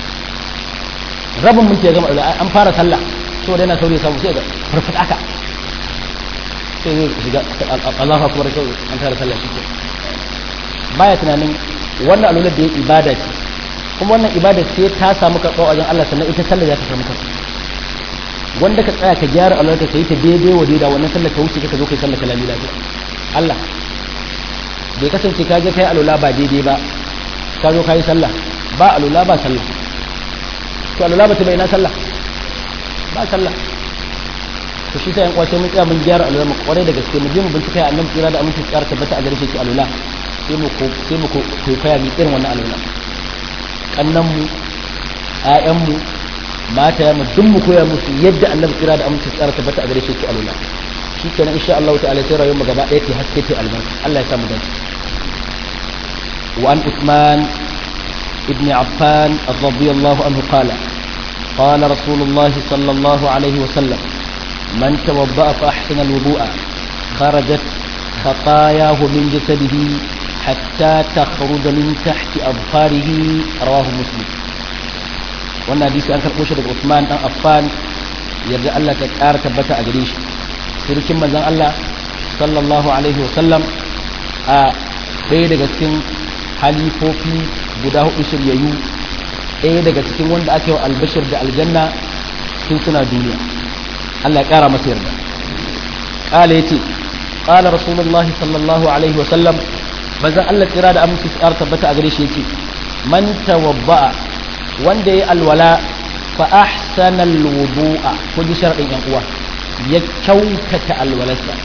rabin minti ya gama alula an fara sallah to da yana sauri ya samu sai ga farfar aka sai zai shiga Allahu akbar sai an fara sallah shi baya tunanin wannan alula da ya ibada ce kuma wannan ibada sai ta samu karɓa wajen Allah sannan ita sallah za ta samu karɓa wanda ka tsaya ka gyara alwala ka yi ta daidai wa daidai wannan sallar ka wuce ka zo kai sallar kalami lafiya Allah bai kasance ka je kai alwala ba daidai ba ka zo kai sallah ba alwala ba sallah to alwala ba ta bai na sallah ba sallah to shi sai yan kwace mun tsaya mun gyara alwala mu kware da gaske mu je mu bincika ya annabi tsira da aminci tsara tabbata a gare shi alwala sai mu ko sai mu ko kai mi irin wannan alwala kannan mu ƴaƴan mu mata ya duk mu koya musu yadda annabi kira da aminci tsara tabbata a gare shi ku alula shi kenan insha Allah ta'ala sai rayuwar mu gaba ɗaya ta haske ta albarka Allah ya samu dace wa an Uthman ibn Affan radiyallahu anhu qala قال رسول الله صلى الله عليه وسلم من توضأ فأحسن الوضوء خرجت خطاياه من جسده حتى تخرج من تحت أظفاره رواه مسلم wannan hadisi an karɓo shi daga Usman dan Affan yarda Allah ta ƙara tabbata a gare shi sirkin manzon Allah sallallahu alaihi wa sallam a ɗaya daga cikin halifofi guda hudu shiryayyu ɗaya daga cikin wanda ake wa albashir da aljanna sun suna duniya Allah ya ƙara masa yarda ƙala yace ƙala rasulullahi sallallahu alaihi wa sallam manzon Allah tsira da aminci su ƙara tabbata a gare shi yake man tawabba'a wanda ya alwala fa ahsana alwudu'a ko ji sharadin yan uwa ya kyautata alwalarsa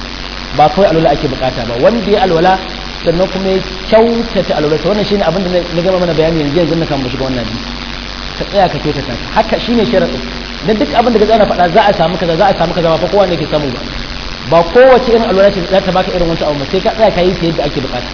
ba kawai alwala ake bukata ba wanda ya alwala sannan kuma ya kyautata alwala wannan shine abin da na gama mana bayani yanzu yanzu na kan shiga wannan hadisi ka tsaya ka kyautata haka shine sharadin dan duk abin da ka tsaya faɗa za a samu kaza za a samu kaza ba fa kowa ne ke samu ba ba kowace irin alwala ce za ta baka irin wancan abu sai ka tsaya ka yi ta yadda ake bukata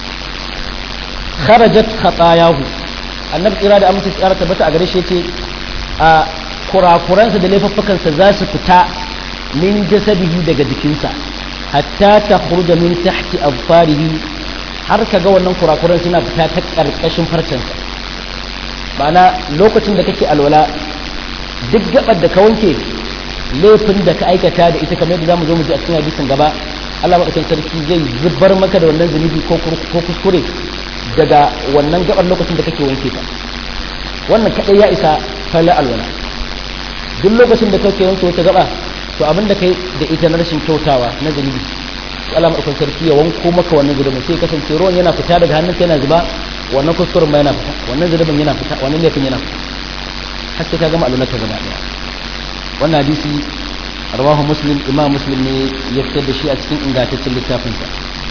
kharajat khatayahu annabi tsira da amince tsara tabbata a gare shi yace a kurakuransa da laifuffukansa za su fita min jasadihi daga jikinsa hatta ta khurja min tahti azfarihi har kaga wannan kurakuran suna fita ta karkashin farcensa ma'ana lokacin da kake alwala duk gabar da ka wanke laifin da ka aikata da ita kamar yadda zamu zo mu ji a cikin hadisin gaba Allah madaukakin sarki zai zubar maka da wannan zunubi ko kuskure daga wannan gabar lokacin da kake wanke ta wannan kadai ya isa fala alwala duk lokacin da kake wanke wata gaba to abin da kai da ita na rashin kyautawa na zunubi Allah madaukakin sarki ya wanko maka wannan zunubin sai kasance ruwan yana fita daga hannunka yana zuba wannan kuskuren ma yana fita wannan zunubin yana fita wannan laifin yana fita har sai ka gama alwala ka gaba daya wannan hadisi rawahu muslim imam muslim ne ya fitar da shi a cikin ingantaccen littafinsa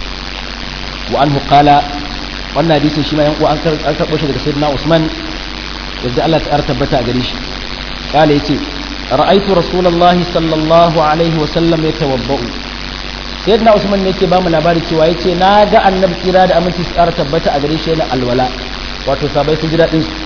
wa anhu qala wannan hadisin shi ma yan uwa an karɓo shi daga sayyidina Usman yadda Allah ta tabbata a gare shi kala yace ra'aytu rasulullahi sallallahu alaihi wa sallam yatawabba'u sayyidina Usman ne yake ba mu labari cewa yace na ga annabi kira da aminci su ƙara tabbata a gare shi yana alwala wato sabai sun ji daɗin su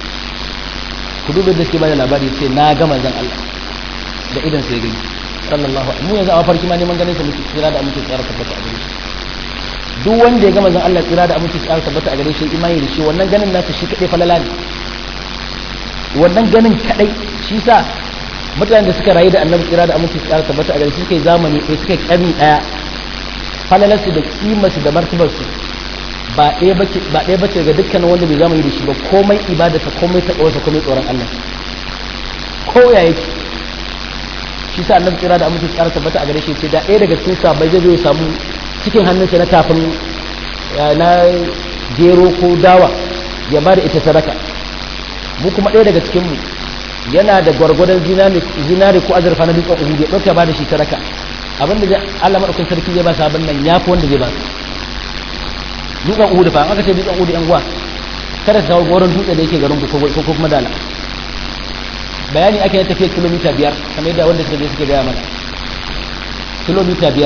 ku duba da suke bada labari yace na ga manzon Allah da idan sai gani sallallahu alaihi mu yanzu a farki ma neman ganin sa muke kira da aminci su ƙara tabbata a gare shi duk wanda ya ga manzon Allah tsira da aminci tsara tabbata a gare shi imani da shi wannan ganin nasa shi kadai falala ne wannan ganin kadai shi sa mutanen da suka rayu da annabi tsira da aminci tsara tabbata a gare shi suka yi zamani ɗaya suka yi ƙarni ɗaya falalarsu da kimarsu da martabarsu ba ɗaya bace ba ɗaya bace ga dukkanin wanda bai zamani da shi ba komai ibadarsa komai taɓawarsa komai tsoron Allah ko ya yake shi sa annabi tsira da aminci tsara tabbata a gare shi ce da ɗaya daga cikin sabai zai zo ya samu cikin hannunsa na tafin na gero ko dawa ya ba da ita sadaka mu kuma ɗaya daga cikinmu yana da gwargwadon zinari ko azurfa na dutsen uhudu ya ɗauka ba da shi sadaka abin da Allah maɗaukin sarki zai ba sabon nan ya fi wanda zai ba su dutsen uhudu fa aka ce dutsen uhudu yan uwa kada ka kawo goron dutse da yake garin ku ko kuma dala bayani ake na tafiya kilomita biyar kamar yadda wanda suka je suka gaya mana kilomita biyar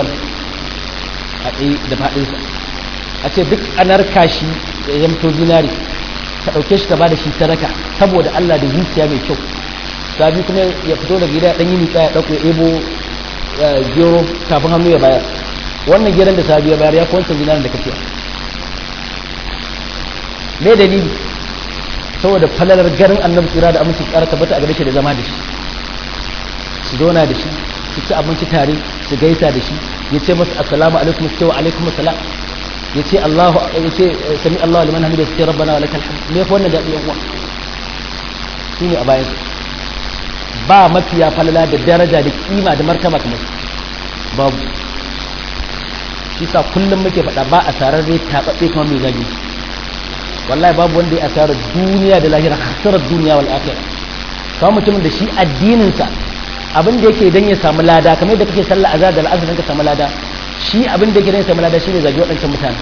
a tsaye da faɗinsa a ce duk anar kashi da ya zamto zinari ka ɗauke shi ka ba da shi sadaka saboda Allah da zuciya mai kyau sabi kuma ya fito da gida ɗan yi mitsa ya ɗauko ya ɗebo gero kafin hannu ya bayar wannan geron da sabi ya bayar ya fi wancan zinarin da kafiya me dalili saboda falalar garin annabi tsira da aminci tsara tabbata a gare shi da zama da shi su zauna da shi su ci abinci tare su gaisa da shi ya ce masa assalamu alaikum su ce wa alaikum assalam ya ce Allahu ya ce sami Allahu liman hamida su ce rabbana wa lakal hamd me fa wannan da yan uwa shine a bayan ba mafiya falala da daraja da kima da martaba kamar babu shi sa kullum muke faɗa ba a sarar rai taɓaɓɓe kamar mai zagi wallahi babu wanda ya asarar duniya da lahira hasarar duniya wal akhirah kamar mutumin da shi addininsa abin da yake dan ya samu lada kamar yadda kake sallah azhar da al'asr ka samu lada shi abin da yake dan ya samu lada shine zagi waɗancan mutanen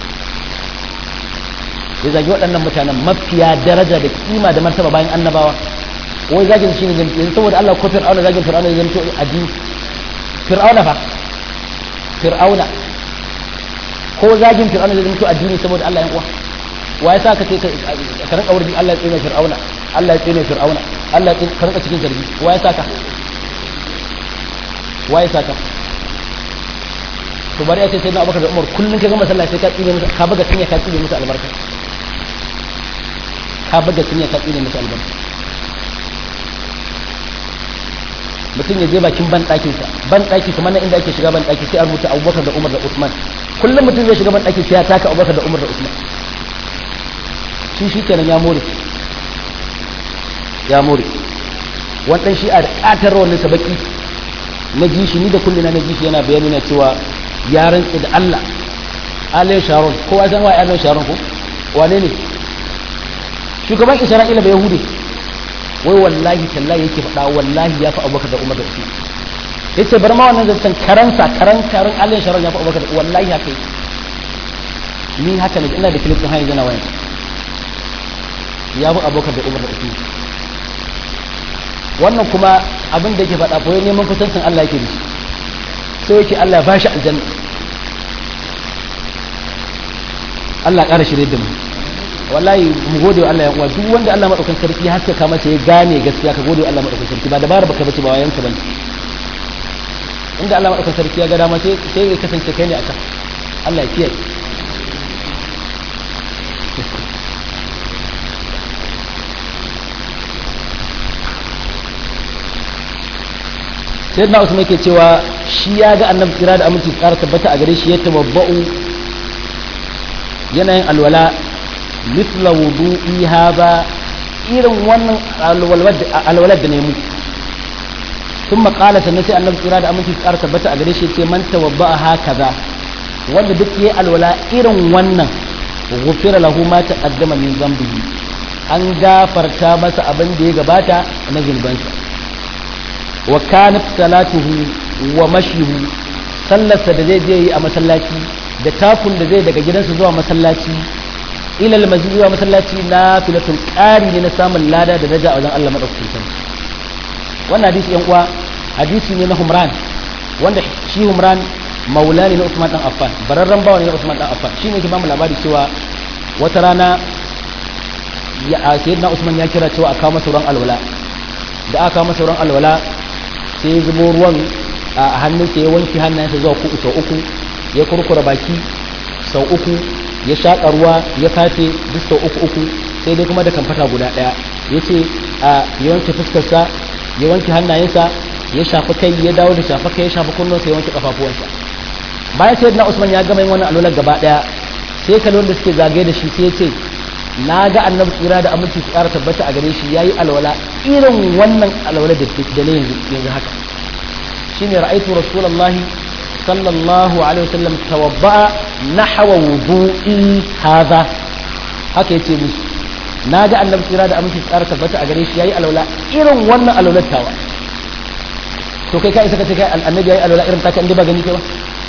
ya zagi waɗannan mutanen mafiya daraja da kima da martaba bayan annabawa wai zagin shine yanzu saboda Allah ko fir'auna zagin fir'auna ya zanto addini fir'auna fa fir'auna ko zagin fir'auna ya zanto addini saboda Allah ya uwa wa ya sa ka ce ka rinka wurin Allah ya tsine fir'auna Allah ya tsine fir'auna Allah ya tsine ka rinka cikin zargi wa ya sa ka wa ya sa ka to bari ya ce sai na abubakar da umar kullum ka gama sallah sai ka tsine musu ka buga cinya ka tsine musu albarka ka buga cinya ka tsine musu albarka mutum ya je bakin ban ɗakinsa ban ɗaki kamar nan inda ake shiga ban ɗaki sai a rubuta abubakar da umar da usman kullum mutum zai shiga ban ɗaki sai ya taka abubakar da umar da usman shi shi kenan ya more ya more wannan shi a ƙatar wannan sabaki na ji shi ni da kullina na ji shi yana bayani na cewa ya rantsi da Allah Alain Sharon kowa san wa Alain Sharon ko wane ne shugaban Isra'ila bai Yahudi wai wallahi tallahi yake faɗa wallahi ya fi Abubakar da Umar da Usman yace bar ma wannan zancen karansa karan karan Allah sharar ya fi Abubakar wallahi haka yake ni haka ne ina da clip din hanyar zana waya ya bi Abubakar da Umar da Usman wannan kuma abin da yake faɗa koyi neman kusancin Allah yake da shi sai yake Allah ba shi aljanna Allah ƙara shirye da mu wallahi mu gode wa Allah ya uwa duk wanda Allah madaukakin sarki haske ka masa ya gane gaskiya ka gode wa Allah madaukakin sarki ba dabara baka bace ba wayan ka bane inda Allah madaukakin sarki ya ga dama sai sai ya kasance kai ne akan Allah ya kiyaye sai na usman yake cewa shi ya ga annabi kira da aminci tsara tabbata a gare shi ya tawabba'u yanayin alwala mithla wudu'i hadha irin wannan alwalar da nemu sun maƙala sannan sai annabi kira da aminci tsara tabbata a gare shi ce man tawabba'a hakaza wanda duk yayi alwala irin wannan ghufira lahu ma taqaddama min dhanbihi an gafarta masa abin da ya gabata na zunubansa wa kanat salatuhu wa mashihu sallarsa da zai je yi a masallaci da takun da zai daga gidansa zuwa masallaci ila almasjid zuwa masallaci na filatul qari ne na samun lada da daraja a wajen Allah madaukakin sarki wannan hadisi yan uwa hadisi ne na Humran wanda shi Humran maula ne na Usman dan Affan bararren bawa ne na Usman dan Affan shine ke ba mu labari cewa wata rana ya sayyidina Usman ya kira cewa a kawo masa ruwan alwala da aka kawo masa ruwan alwala sai ya zubo ruwan a hannunsa ya wanke hannayensa zuwa uku sau uku ya kurkura baki sau uku ya shaƙa ruwa ya fafe duk sau uku uku sai dai kuma da kamfata guda ɗaya ya ce a ya wanke fuskarsa ya wanke hannayensa ya shafi kai ya dawo da shafi kai ya shafi kunnensa ya wanke kafafuwansa bayan sai na usman ya gama yin wannan alwalar gaba ɗaya sai kalon da suke zagaye da shi sai ya ce na ga annabi tsira da aminci su ƙara tabbata a gare shi yayi alwala irin wannan alwala da da ne yanzu yanzu haka shine ra'aytu rasulullahi sallallahu alaihi wasallam tawadda'a nahwa wudu'i hadha haka yace musu na ga annabi tsira da aminci su ƙara tabbata a gare shi yayi alwala irin wannan alwalar tawa to kai kai saka ce kai annabi yayi alwala irin taka inda ba gani kai ba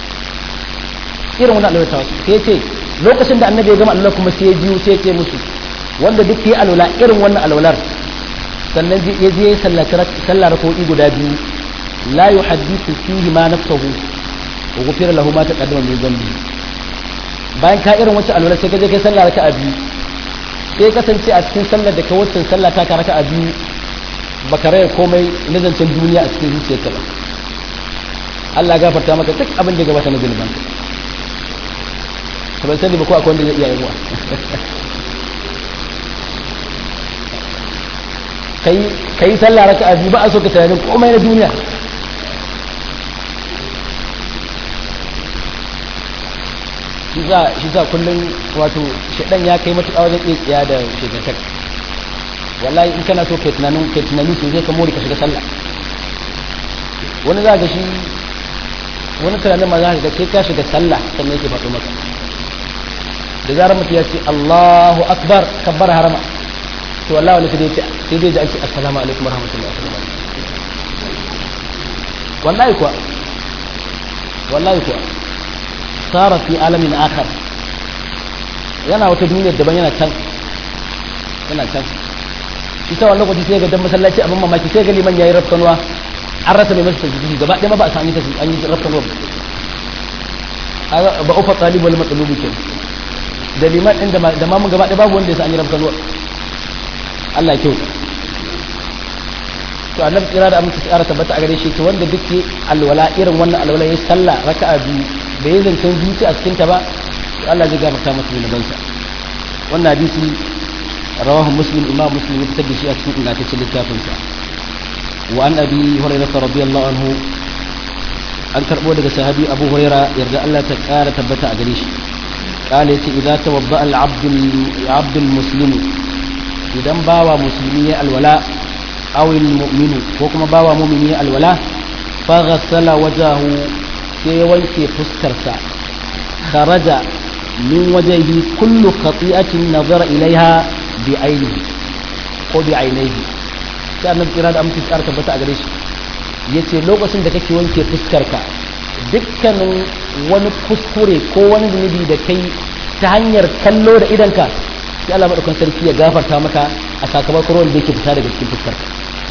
irin wannan alwala tawa sai yace lokacin da annabi ya gama alwala kuma sai ya biyu sai ya ce musu wanda duk ya alwala irin wannan alwalar sannan ya je ya sallar rako'i guda biyu la yuhaddithu fihi ma nafsuhu wa ghufira lahu ma taqaddama min dhanbi bayan ka irin wacce alwala sai ka je kai sallar raka'a biyu sai kasance a cikin sallar da ka wacce sallah ta ka raka'a biyu baka raya komai na zancen duniya a cikin zuciyarka ba Allah gafarta maka duk abin da ya gabata na zunubanka to ban sani ba ko akwai wanda zai iya yawa kai kai sallah raka'a biyu ba a so ka tunanin komai na duniya shi za shi za kullum wato shedan ya kai matuƙa wajen iya tsiya da shekarkar wallahi in kana so kai tunanin kai tunani to zai ka more ka shiga sallah wani za ga shi wani tunanin ma za ka ga sai ka shiga sallah sannan yake faɗo maka da zarar mutum ya ce Allahu akbar kabbar harama to wallahi wani sai dai sai dai ji an ce assalamu alaikum warahmatullahi wabarakatuh wallahi kuwa wallahi kuwa sara fi alamin akhar yana wata duniya daban yana can yana can ita wannan lokaci sai ga dan masallaci abin mamaki sai ga liman yayi rafkanuwa an rasa mai masa tajidi gaba ɗaya ma ba a sami ta an yi rafkanuwa ba ufa talib wal matlubi kenan da liman ɗin da mamun gaba ɗaya babu wanda ya sa an yi rabkan ruwa Allah kyau to annabi tsira da amince tsara tabbata a gare shi to wanda duk ke alwala irin wannan alwala ya sallah raka'a biyu da ya zancen zuci a cikin ta ba to Allah zai gafarta masa zunubansa wannan hadisi rawahu muslim imam muslim ya fitar da shi a cikin ingantaccen littafin sa wa an abi hurairah radiyallahu anhu an karbo daga sahabi abu hurairah yarda Allah ta kara tabbata a gare shi قال يتي إذا توضأ العبد العبد المسلم إذا باوى مسلمية الولاء أو المؤمن وكما باوى مؤمنية الولاء فغسل وجهه في وجه فسكرسا خرج من وجهه كل خطيئة نظر إليها بعينه أو بعينيه كان الإرادة أم تسأل تبتع قريش yace lokacin da kake wanke fuskarka dukkanin wani kuskure ko wani zunubi da kai ta hanyar kallo da idanka sai Allah madaukakin sarki ya gafarta maka a sakamakon ruwan da yake fita daga cikin fuskarka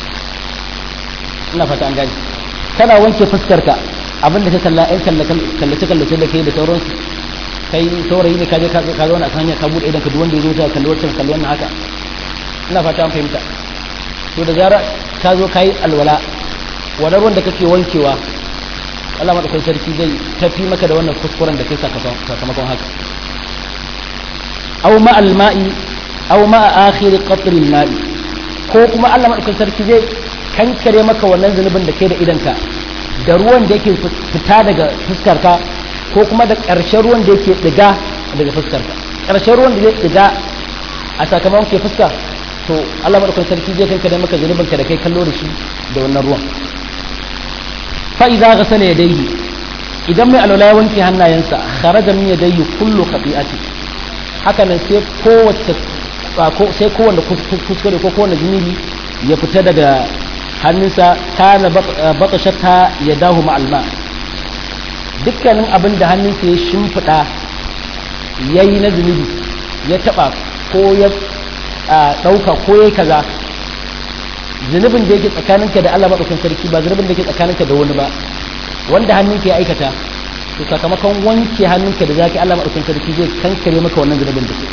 ina fata an gani kana wanke fuskarka abinda ka kalla ɗan kallace kallace da kai da sauransu kai saurayi ne kaje ka zauna a kan hanya ka bude idan ka duk wanda ya zo ta kalli wancan kalli wannan haka ina fata an fahimta to da zara ka zo kai alwala wannan ruwan da kake wankewa Allah madaukakin sarki zai tafi maka da wannan kuskuren da kai sakamakon haka aw ma al-ma'i aw ma akhir qatr al-ma'i ko kuma Allah madaukakin sarki zai kankare maka wannan zunubin da kai da idanka da ruwan da yake fita daga fuskarka ko kuma da ƙarshen ruwan da yake diga daga fuskarka ƙarshen ruwan da zai diga a sakamakon ke fuska to Allah madaukakin sarki zai kankare maka zunubin ka da kai kallo da shi da wannan ruwan fa idza ghasala yadayhi idan mai alwala ya wanke hannayensa kharaja min yadayhi kullu khati'ati haka nan sai kowace sai kowanne kuskure ko kowanne zunubi ya fita daga hannunsa kana bata shata ya dahu ma'alma dukkanin abin da hannunsa ya shimfiɗa ya yi na zunubi ya taɓa ko ya ɗauka ko ya kaza zunubin da yake tsakaninka da Allah maɗaukin sarki ba zunubin da yake tsakaninka da wani ba wanda hannunka ya aikata to sakamakon wanke hannunka da zaki Allah maɗaukin sarki zai kankare maka wannan zunubin da ke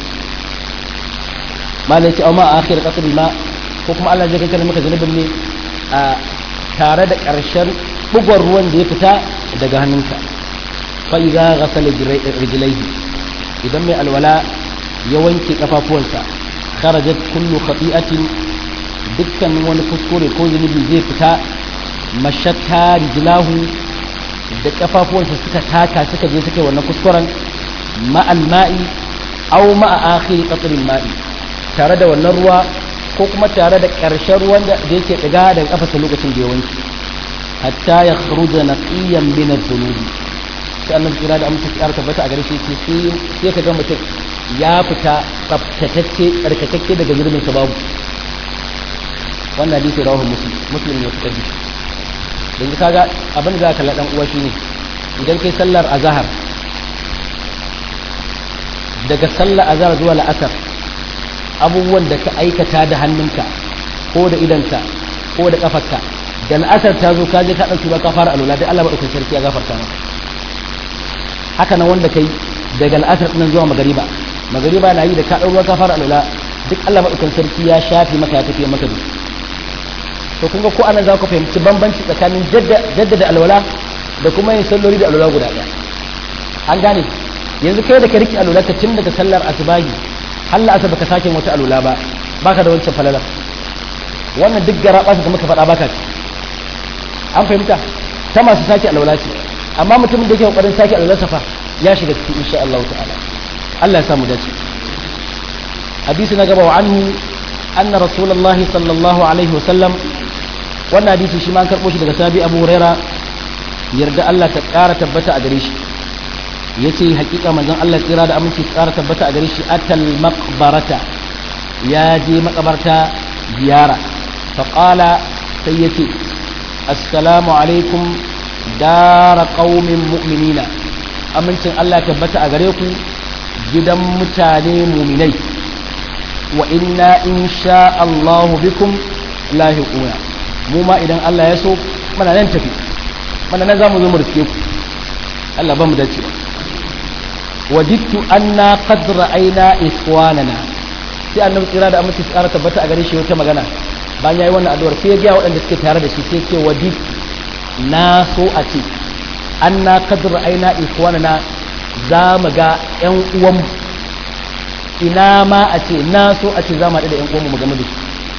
malai ce amma a akhir qatl ma ko kuma Allah zai kankare maka zunubin ne a tare da ƙarshen bugon ruwan da ya fita daga hannunka fa idza ghasala rijlaihi idan mai alwala ya wanke kafafuwansa kharajat kullu khati'atin dukkan wani kuskure ko zunubi zai fita mashatta rijlahu da kafafuwansa suka taka suka je suka yi wannan kuskuren ma'al ma'i aw ma'a akhir qatril ma'i tare da wannan ruwa ko kuma tare da ƙarshen ruwan da yake ɗiga daga ƙafasa lokacin da ya wanke hatta ya khruja naqiyan min adh-dhunubi sai annabi kira da amince ya tabbata a gare shi sai sai ka ga mutum ya fita tsaftatacce tsarkakakke daga zurbin sa babu wannan hadisi rawahu muslim muslim ne fitar da yanzu kaga abin da za ka dan uwa shine idan kai sallar azhar daga sallar azhar zuwa la'asar abubuwan da ka aikata da hannunka ko da idanka ko da kafarka da al'asar ta zo ka je ka ɗauki ba ka fara alula dai Allah maɗaukakin sarki ya gafarta maka haka nan wanda kai daga al'asar ɗin zuwa magariba magariba na yi da ka ɗauki ka fara alula duk Allah maɗaukakin sarki ya shafi maka ya tafiye maka da to kun ga ko anan za ku fahimci bambanci tsakanin jaddada alwala da kuma yin salloli da alwala guda ɗaya an gane yanzu kai da ka riki alwala ka tun daga sallar asubahi Allah asa baka sake wata alula ba baka da wancan falala wannan duk gara ba da muka faɗa baka ci an fahimta ta masu sake alwala ce amma mutumin da yake kokarin sake alwala safa ya shiga cikin insha Allah ta'ala Allah ya samu dace hadisi na gaba wa anhu anna rasulullah sallallahu alaihi wasallam wannan hadisi shi ma an karbo shi daga sabi Abu Huraira yarda Allah ta ƙara tabbata a gare shi yace hakika manzon Allah tsira da aminci tsara tabbata a gare shi atal maqbarata ya je makabarta ziyara fa qala sai yace assalamu alaikum dara qaumin mu'minina amincin Allah tabbata a gare ku gidan mutane mu'minai wa inna insha Allah bikum lahiquna mu ma idan Allah ya so muna nan tafi muna nan zamu zo mu riske ku Allah ba mu dace wadittu anna qad ra'ayna ikhwanana sai annabi tsira da amince tsara tabbata a gare shi wata magana bayan yayi wannan addu'ar sai ya ga waɗanda suke tare da shi sai ce wadit na so a ce anna qad ra'ayna ikhwanana za mu ga ƴan uwan ina ma a ce na so a ce za mu haɗu da ƴan uwan mu game da su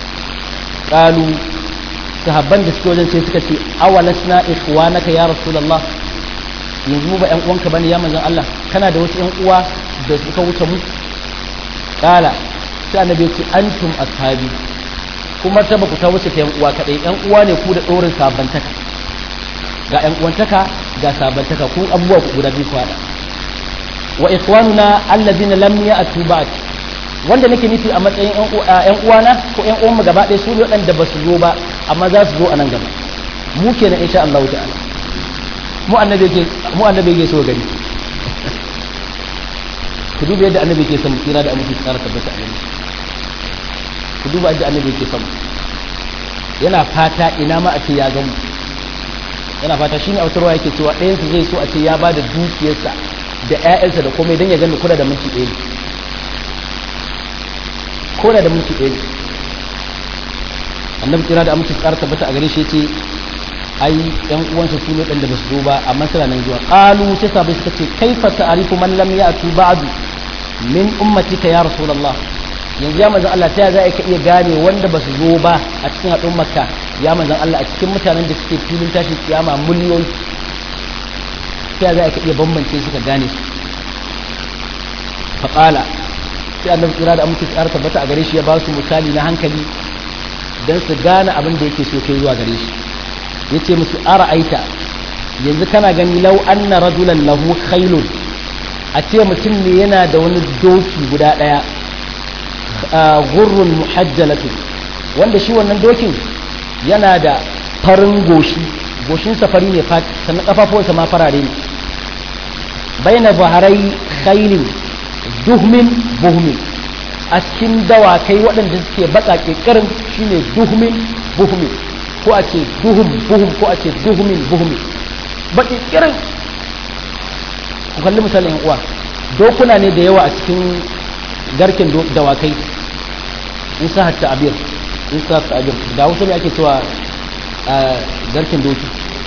qalu sahabban da suke wajen sai suka ce awalasna ikhwanaka ya rasulullah yanzu mu ba ƴan uwanka bane ya manzon Allah kana da wasu ƴan uwa da suka wuce mu kala sai annabi ce antum ashabi kuma ta baku ta wuce ta ƴan uwa kadai ƴan uwa ne ku da dorin sabantaka ga ƴan uwantaka ga sabantaka ku abubuwa ku guda biyu kwada wa ikhwanuna alladhina lam ya'tu ba'd wanda nake nufi a matsayin ƴan uwana ko ƴan uwan mu gaba ɗaya su ne waɗanda ba su zo ba amma za su zo a nan gaba mu kenan insha Allah ta'ala mu annabi yake mu annabi yake so gari ku duba yadda annabi yake son tsira da aminci tsara tabbata a gari ku duba yadda annabi yake son yana fata ina ma a ce ya gamu yana fata shine a wutarwa yake cewa ɗayan su zai so a ce ya ba da dukiyarsa da ƴaƴansa da komai don ya gani kula da minti ɗaya ko da minti ɗaya annabi kira da aminci tsara tabbata a gare shi ce ai yan uwansa su ne da basu zo ba amma suna nan zuwa qalu sai sabai suka ce kaifa ta'rifu man lam ya'tu ba'du min ummatika ya rasulullah yanzu ya manzon Allah ta za ka iya gane wanda basu zo ba a cikin al'ummarka ya manzon Allah a cikin mutanen da suke filin tashin kiyama miliyoyi ta za ka iya bambance su ka gane su faqala sai annabi kira da aminci tsara tabbata a gare shi ya ba su misali na hankali don su gane abin da yake so kai zuwa gare shi ya ce musu ara aita yanzu kana gani lau anna rajulan lahu khailun a ce mutum ne yana da wani doki guda ɗaya gurrun muhajjalatu wanda shi wannan dokin yana da farin goshi goshin safari ne sannan kafafuwansa ma farare ne baina baharai khailin duhmin buhmin a cikin dawakai waɗanda suke baƙaƙe ƙarin shine duhmin buhmin ko a ce duhum buhum ko a ce duhumin buhumi baƙi ƙirin ku kalli misalin uwa dokuna ne da yawa a cikin garken dawakai in sa hatta abir in sa hatta abir da wasu ne ake cewa garken doki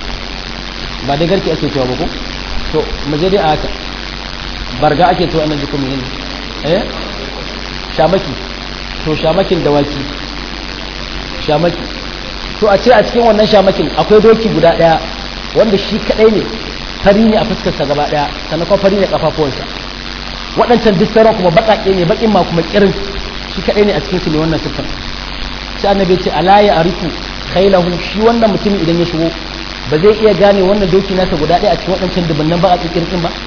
ba dai garke ake cewa ba ko to mu je dai a haka barga ake cewa annan jikin mu eh shamaki to shamakin dawaki shamaki to a ce a cikin wannan shamakin akwai doki guda daya wanda shi kadai ne fari ne a fuskarsa gaba daya sannan kuma fari ne kafafuwansa waɗancan duk sauran kuma baƙaƙe ne baƙin ma kuma kirin shi kadai ne a cikin su ne wannan siffar sai annabi ce ala ya arifu khailahu shi wannan mutumin idan ya shigo ba zai iya gane wannan doki nasa guda daya a cikin waɗancan dubunnan baƙaƙe kirin ba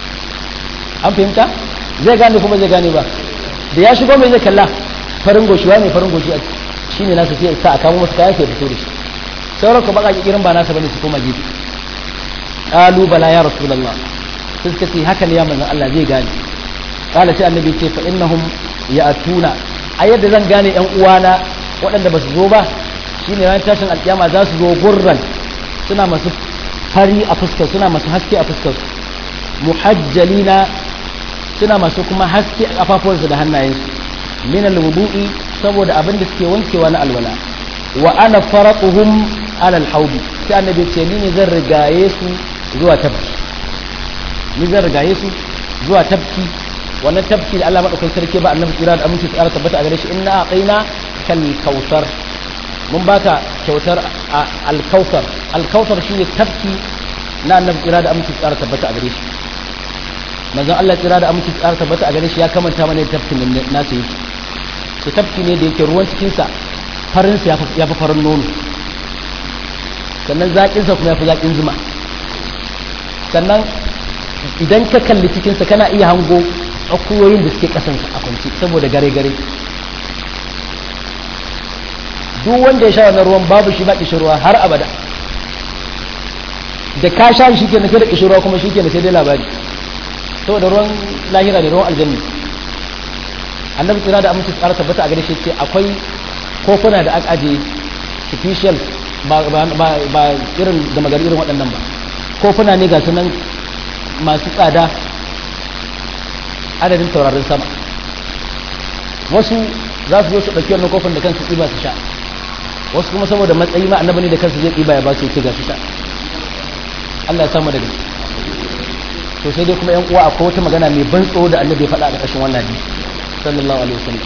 an fahimta zai gane kuma zai gane ba da ya shigo mai zai kalla farin goshiwa ne farin goshi a ciki shi ne nasa sai sa a kamo masu kayan sai fito da shi sauran ku baka irin ba nasa bane su koma gefe qalu bala ya rasulullah sai suka ce haka ne ya manzon Allah zai gane qala sai annabi ce fa innahum ya'tuna a yadda zan gane yan uwana waɗanda ba su zo ba shine ran tashin alkiyama za su zo gurran suna masu fari a fuskar suna masu haske a fuskar muhajjalina suna masu kuma haske a kafafuwansu da hannayensu min alwudu'i saboda abin da suke wankewa na alwala wa ana faraquhum ala alhawdi sai annabi ce ni ne zan rigaye su zuwa tabki ni zan rigaye su zuwa tabki wannan tabki da Allah madaukakin sarki ba annabi tsira da aminci tsara tabbata a gare shi inna aqaina kal kautsar mun baka kyautar al-kautsar al-kautsar shine tabki na annabi tsira da aminci tsara tabbata a gare shi manzon Allah tsira da aminci tsara tabbata a gare shi ya kamanta mana tafkin nasu yake to tafki ne da yake ruwan cikinsa farinsa ya fi farin nono sannan zaƙinsa kuma ya fi zaƙin zuma sannan idan ka kalli cikinsa kana iya hango akuyoyin da suke ƙasansa a kwanci saboda gare-gare duk wanda ya sha wannan ruwan babu shi ba ƙishirwa har abada da ka sha shi ke na sai da ƙishirwa kuma shi ke na sai dai labari saboda ruwan lahira ne ruwan aljanna annabi tsira da aminci tsara tabbata a gare shi ce akwai kofuna da aka aje special ba irin da magari irin waɗannan ba kofuna ne ga su nan masu tsada adadin taurarin sama wasu za su zo su ɗauki wannan kofin da kansu ɗiba su sha wasu kuma saboda matsayi ma annabi ne da kansu zai ɗiba ya ba su ce ga su sha Allah ya samu daga to sai dai kuma yan uwa akwai wata magana mai ban tsoro da annabi ya faɗa a ƙarƙashin wannan hadisi sallallahu alaihi wasallam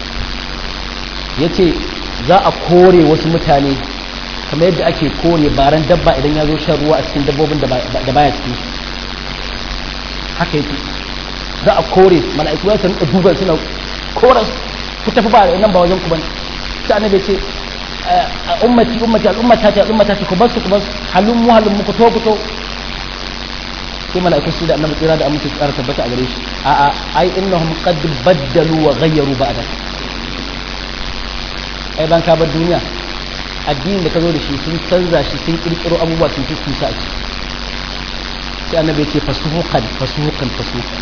yace za a kore wasu mutane kamar yadda ake kore baran dabba idan ya zo shan ruwa a cikin dabbobin da baya cikin haka yake za a kore mala'iku za su rinka duba suna koras ku tafi ba nan ba wajen ku bane sai annabi ce ummati ummati al'ummata ta al'ummata ta ku basu ku basu halun mu halun mu ku to ku to sai mala'iku su da annabi tsira da aminci tsara tabbata a gare shi a a ai innahum qad baddalu wa ghayyaru ba'da ai ban ka bar duniya addinin da ka zo da shi sun canza shi sun kirkiro abubuwa sun fi kusa a ciki sai annabi ya ce fasuhukan fasuhukan fasuhukan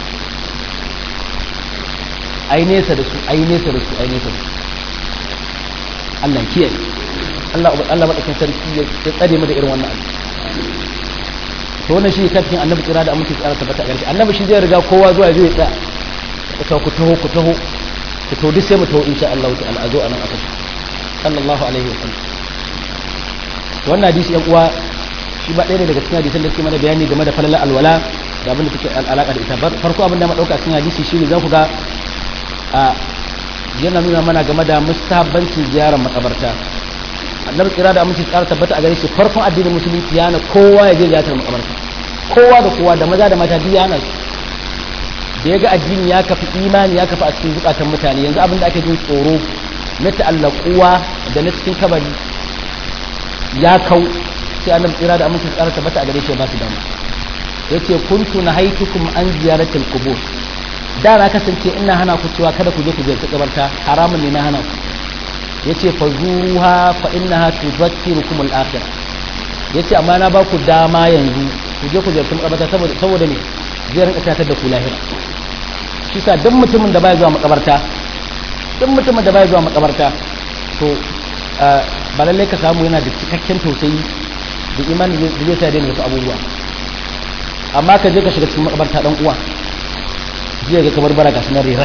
ai nesa da su ai nesa da su ai nesa da su Allah kiyaye Allah Allah madaukakin sarki ya tsare mu da irin wannan abu to wannan shi kafin annabi kira da amince tsara tabbata a garki annabi shi zai riga kowa zuwa zai tsaya ku taho ku taho ku taho ku taho duk sai mu taho insha Allah ta'ala a zo anan aka sallallahu alaihi wa sallam wannan hadisi yan uwa shi ba ɗaya ne daga cikin hadisan da suke mana bayani game da falalar alwala da abin da take alaka da ita farko abin da mu dauka cikin hadisi shine za ku ga a yana nuna mana game da mustahabbancin ziyarar makabarta annabi kira da amince tsara tabbata a gare shi farkon addinin musulunci yana kowa ya je ziyarar makabarta kowa da kowa da maza da mata duk yana su da ya ga addini ya kafi imani ya kafi a cikin zukatan mutane yanzu abin da ake jin tsoro na ta'allaquwa da na cikin kabari ya kau sai annabi kira da amince tsara tabbata a gare shi ba su dama yace kuntu nahaitukum an ziyaratil qubur da na kasance ina hana ku cewa kada ku je ku ziyarci kabarta haramun ne na hana ku yace fa zuruha fa innaha tudhakkirukum al-akhirah yace amma na ba ku dama yanzu ku je ku ziyarci makabarta saboda saboda ne zai rinka tatar da ku lahira shi sa duk mutumin da baya zuwa makabarta duk mutumin da baya zuwa makabarta to ba lallai ka samu yana da cikakken tausayi da imani da zai sa daina wasu abubuwa amma ka je ka shiga cikin makabarta dan uwa jiya ga kamar bara ga sunan rera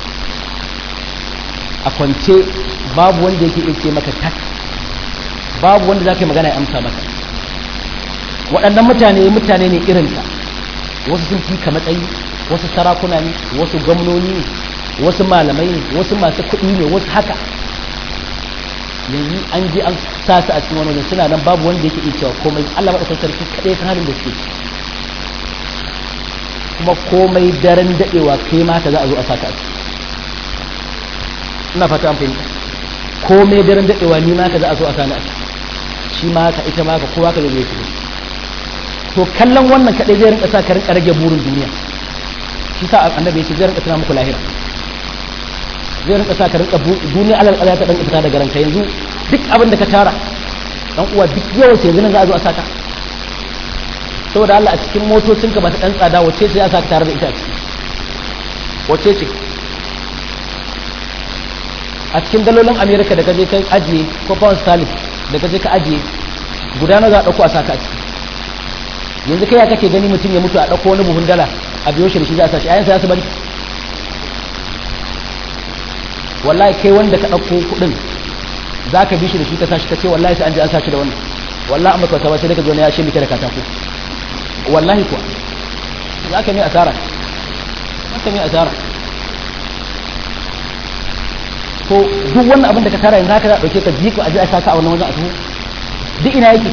a kwance babu wanda yake iya ce maka tak babu wanda za ka yi magana ya amsa maka waɗannan mutane mutane ne irinka wasu sun fi ka matsayi wasu sarakuna ne wasu gwamnoni ne wasu malamai ne wasu masu kuɗi ne wasu haka yanzu an je an sa su a cikin wani wajen suna nan babu wanda yake iya cewa komai Allah maɗaukar sarki kaɗai san halin da suke kuma komai daren daɗewa kai ma ka za a zo a saka su ina fata an fahimta komai daren daɗewa ni ma ka za a zo a sani a shi ma ka ita ma ka kowa ka zai su to kallon wannan kaɗai zai rinka sa ka rinka rage burin duniya shi sa annabi yake zai rinka tuna muku lahira zai rinka sa ka rinka duniya alal alal ta dan fita daga ranka yanzu duk abin da ka tara dan uwa duk yawan sai yanzu nan za a zo a saka saboda Allah a cikin motocin ka ba ta dan tsada wace ce ya saka tare da ita wace ce a cikin dalolin America da kaje kai ajiye ko pound sterling da kaje ka ajiye guda na za a dauko a saka a ciki yanzu kai ya kake gani mutum ya mutu a dauko wani buhun dala a biyo shi da shi za a sashi ayansa ya su bari wallahi kai wanda ka ɗauko kuɗin za ka bi shi da shi ka sashi ka ce wallahi sai an je an sashi da wannan wallahi amma ka sai daga zo ne ya ce miki da katako wallahi kuwa za ka mai asara za ka mai asara to duk wannan abin da ka tara yanzu haka za a ɗauke ka jiko a je a saka a wannan wajen a tuhu duk ina yake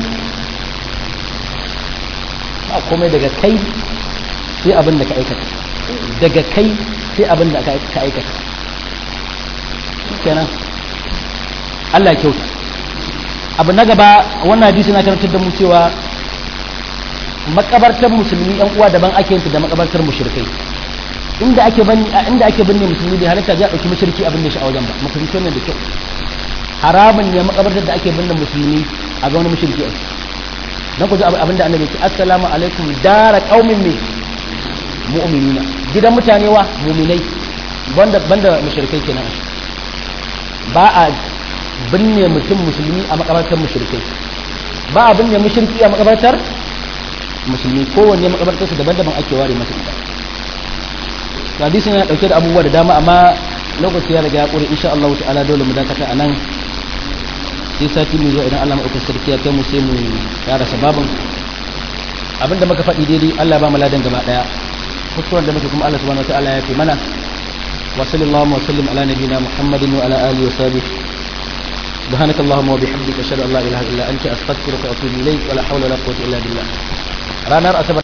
ba komai daga kai sai abin da ka aikata daga kai sai abin da ka aikata kenan Allah ya kyauta abu na gaba wannan hadisi na karantar da mu cewa makabartar musulmi yan uwa daban ake yinta da makabartar mushrikai inda ake bani inda ake binne musulmi bai halatta ya dauki mushriki abin da shi a wajen ba musulmi ne da kyau haramun ne makabartar da ake binne musulmi a ga wani mushriki a dan ku ji abin da annabi ya ce assalamu alaikum dara qaumin min mu'minina gidan mutane wa mu'minai banda banda mushrikai kenan ba a binne mutum musulmi a makabartar mushrikai ba a binne mushriki a makabartar musulmi kowanne makabartar su daban-daban ake ware masa ita hadisin yana dauke da abubuwa da dama amma lokaci ya riga ya kure insha Allah ta'ala dole mu dakata anan sai sati mu zuwa idan Allah mu sarki ya kai mu sai mu yara sababin abinda muka faɗi daidai Allah ba mu ladan gaba daya kuskuren da muke kuma Allah subhanahu wa ta'ala ya fi mana وصل اللهم وسلم على نبينا محمد وعلى اله وصحبه سبحانك اللهم وبحمدك اشهد ان لا اله الا انت استغفرك واتوب اليك ولا حول ولا قوه الا بالله ranar asabar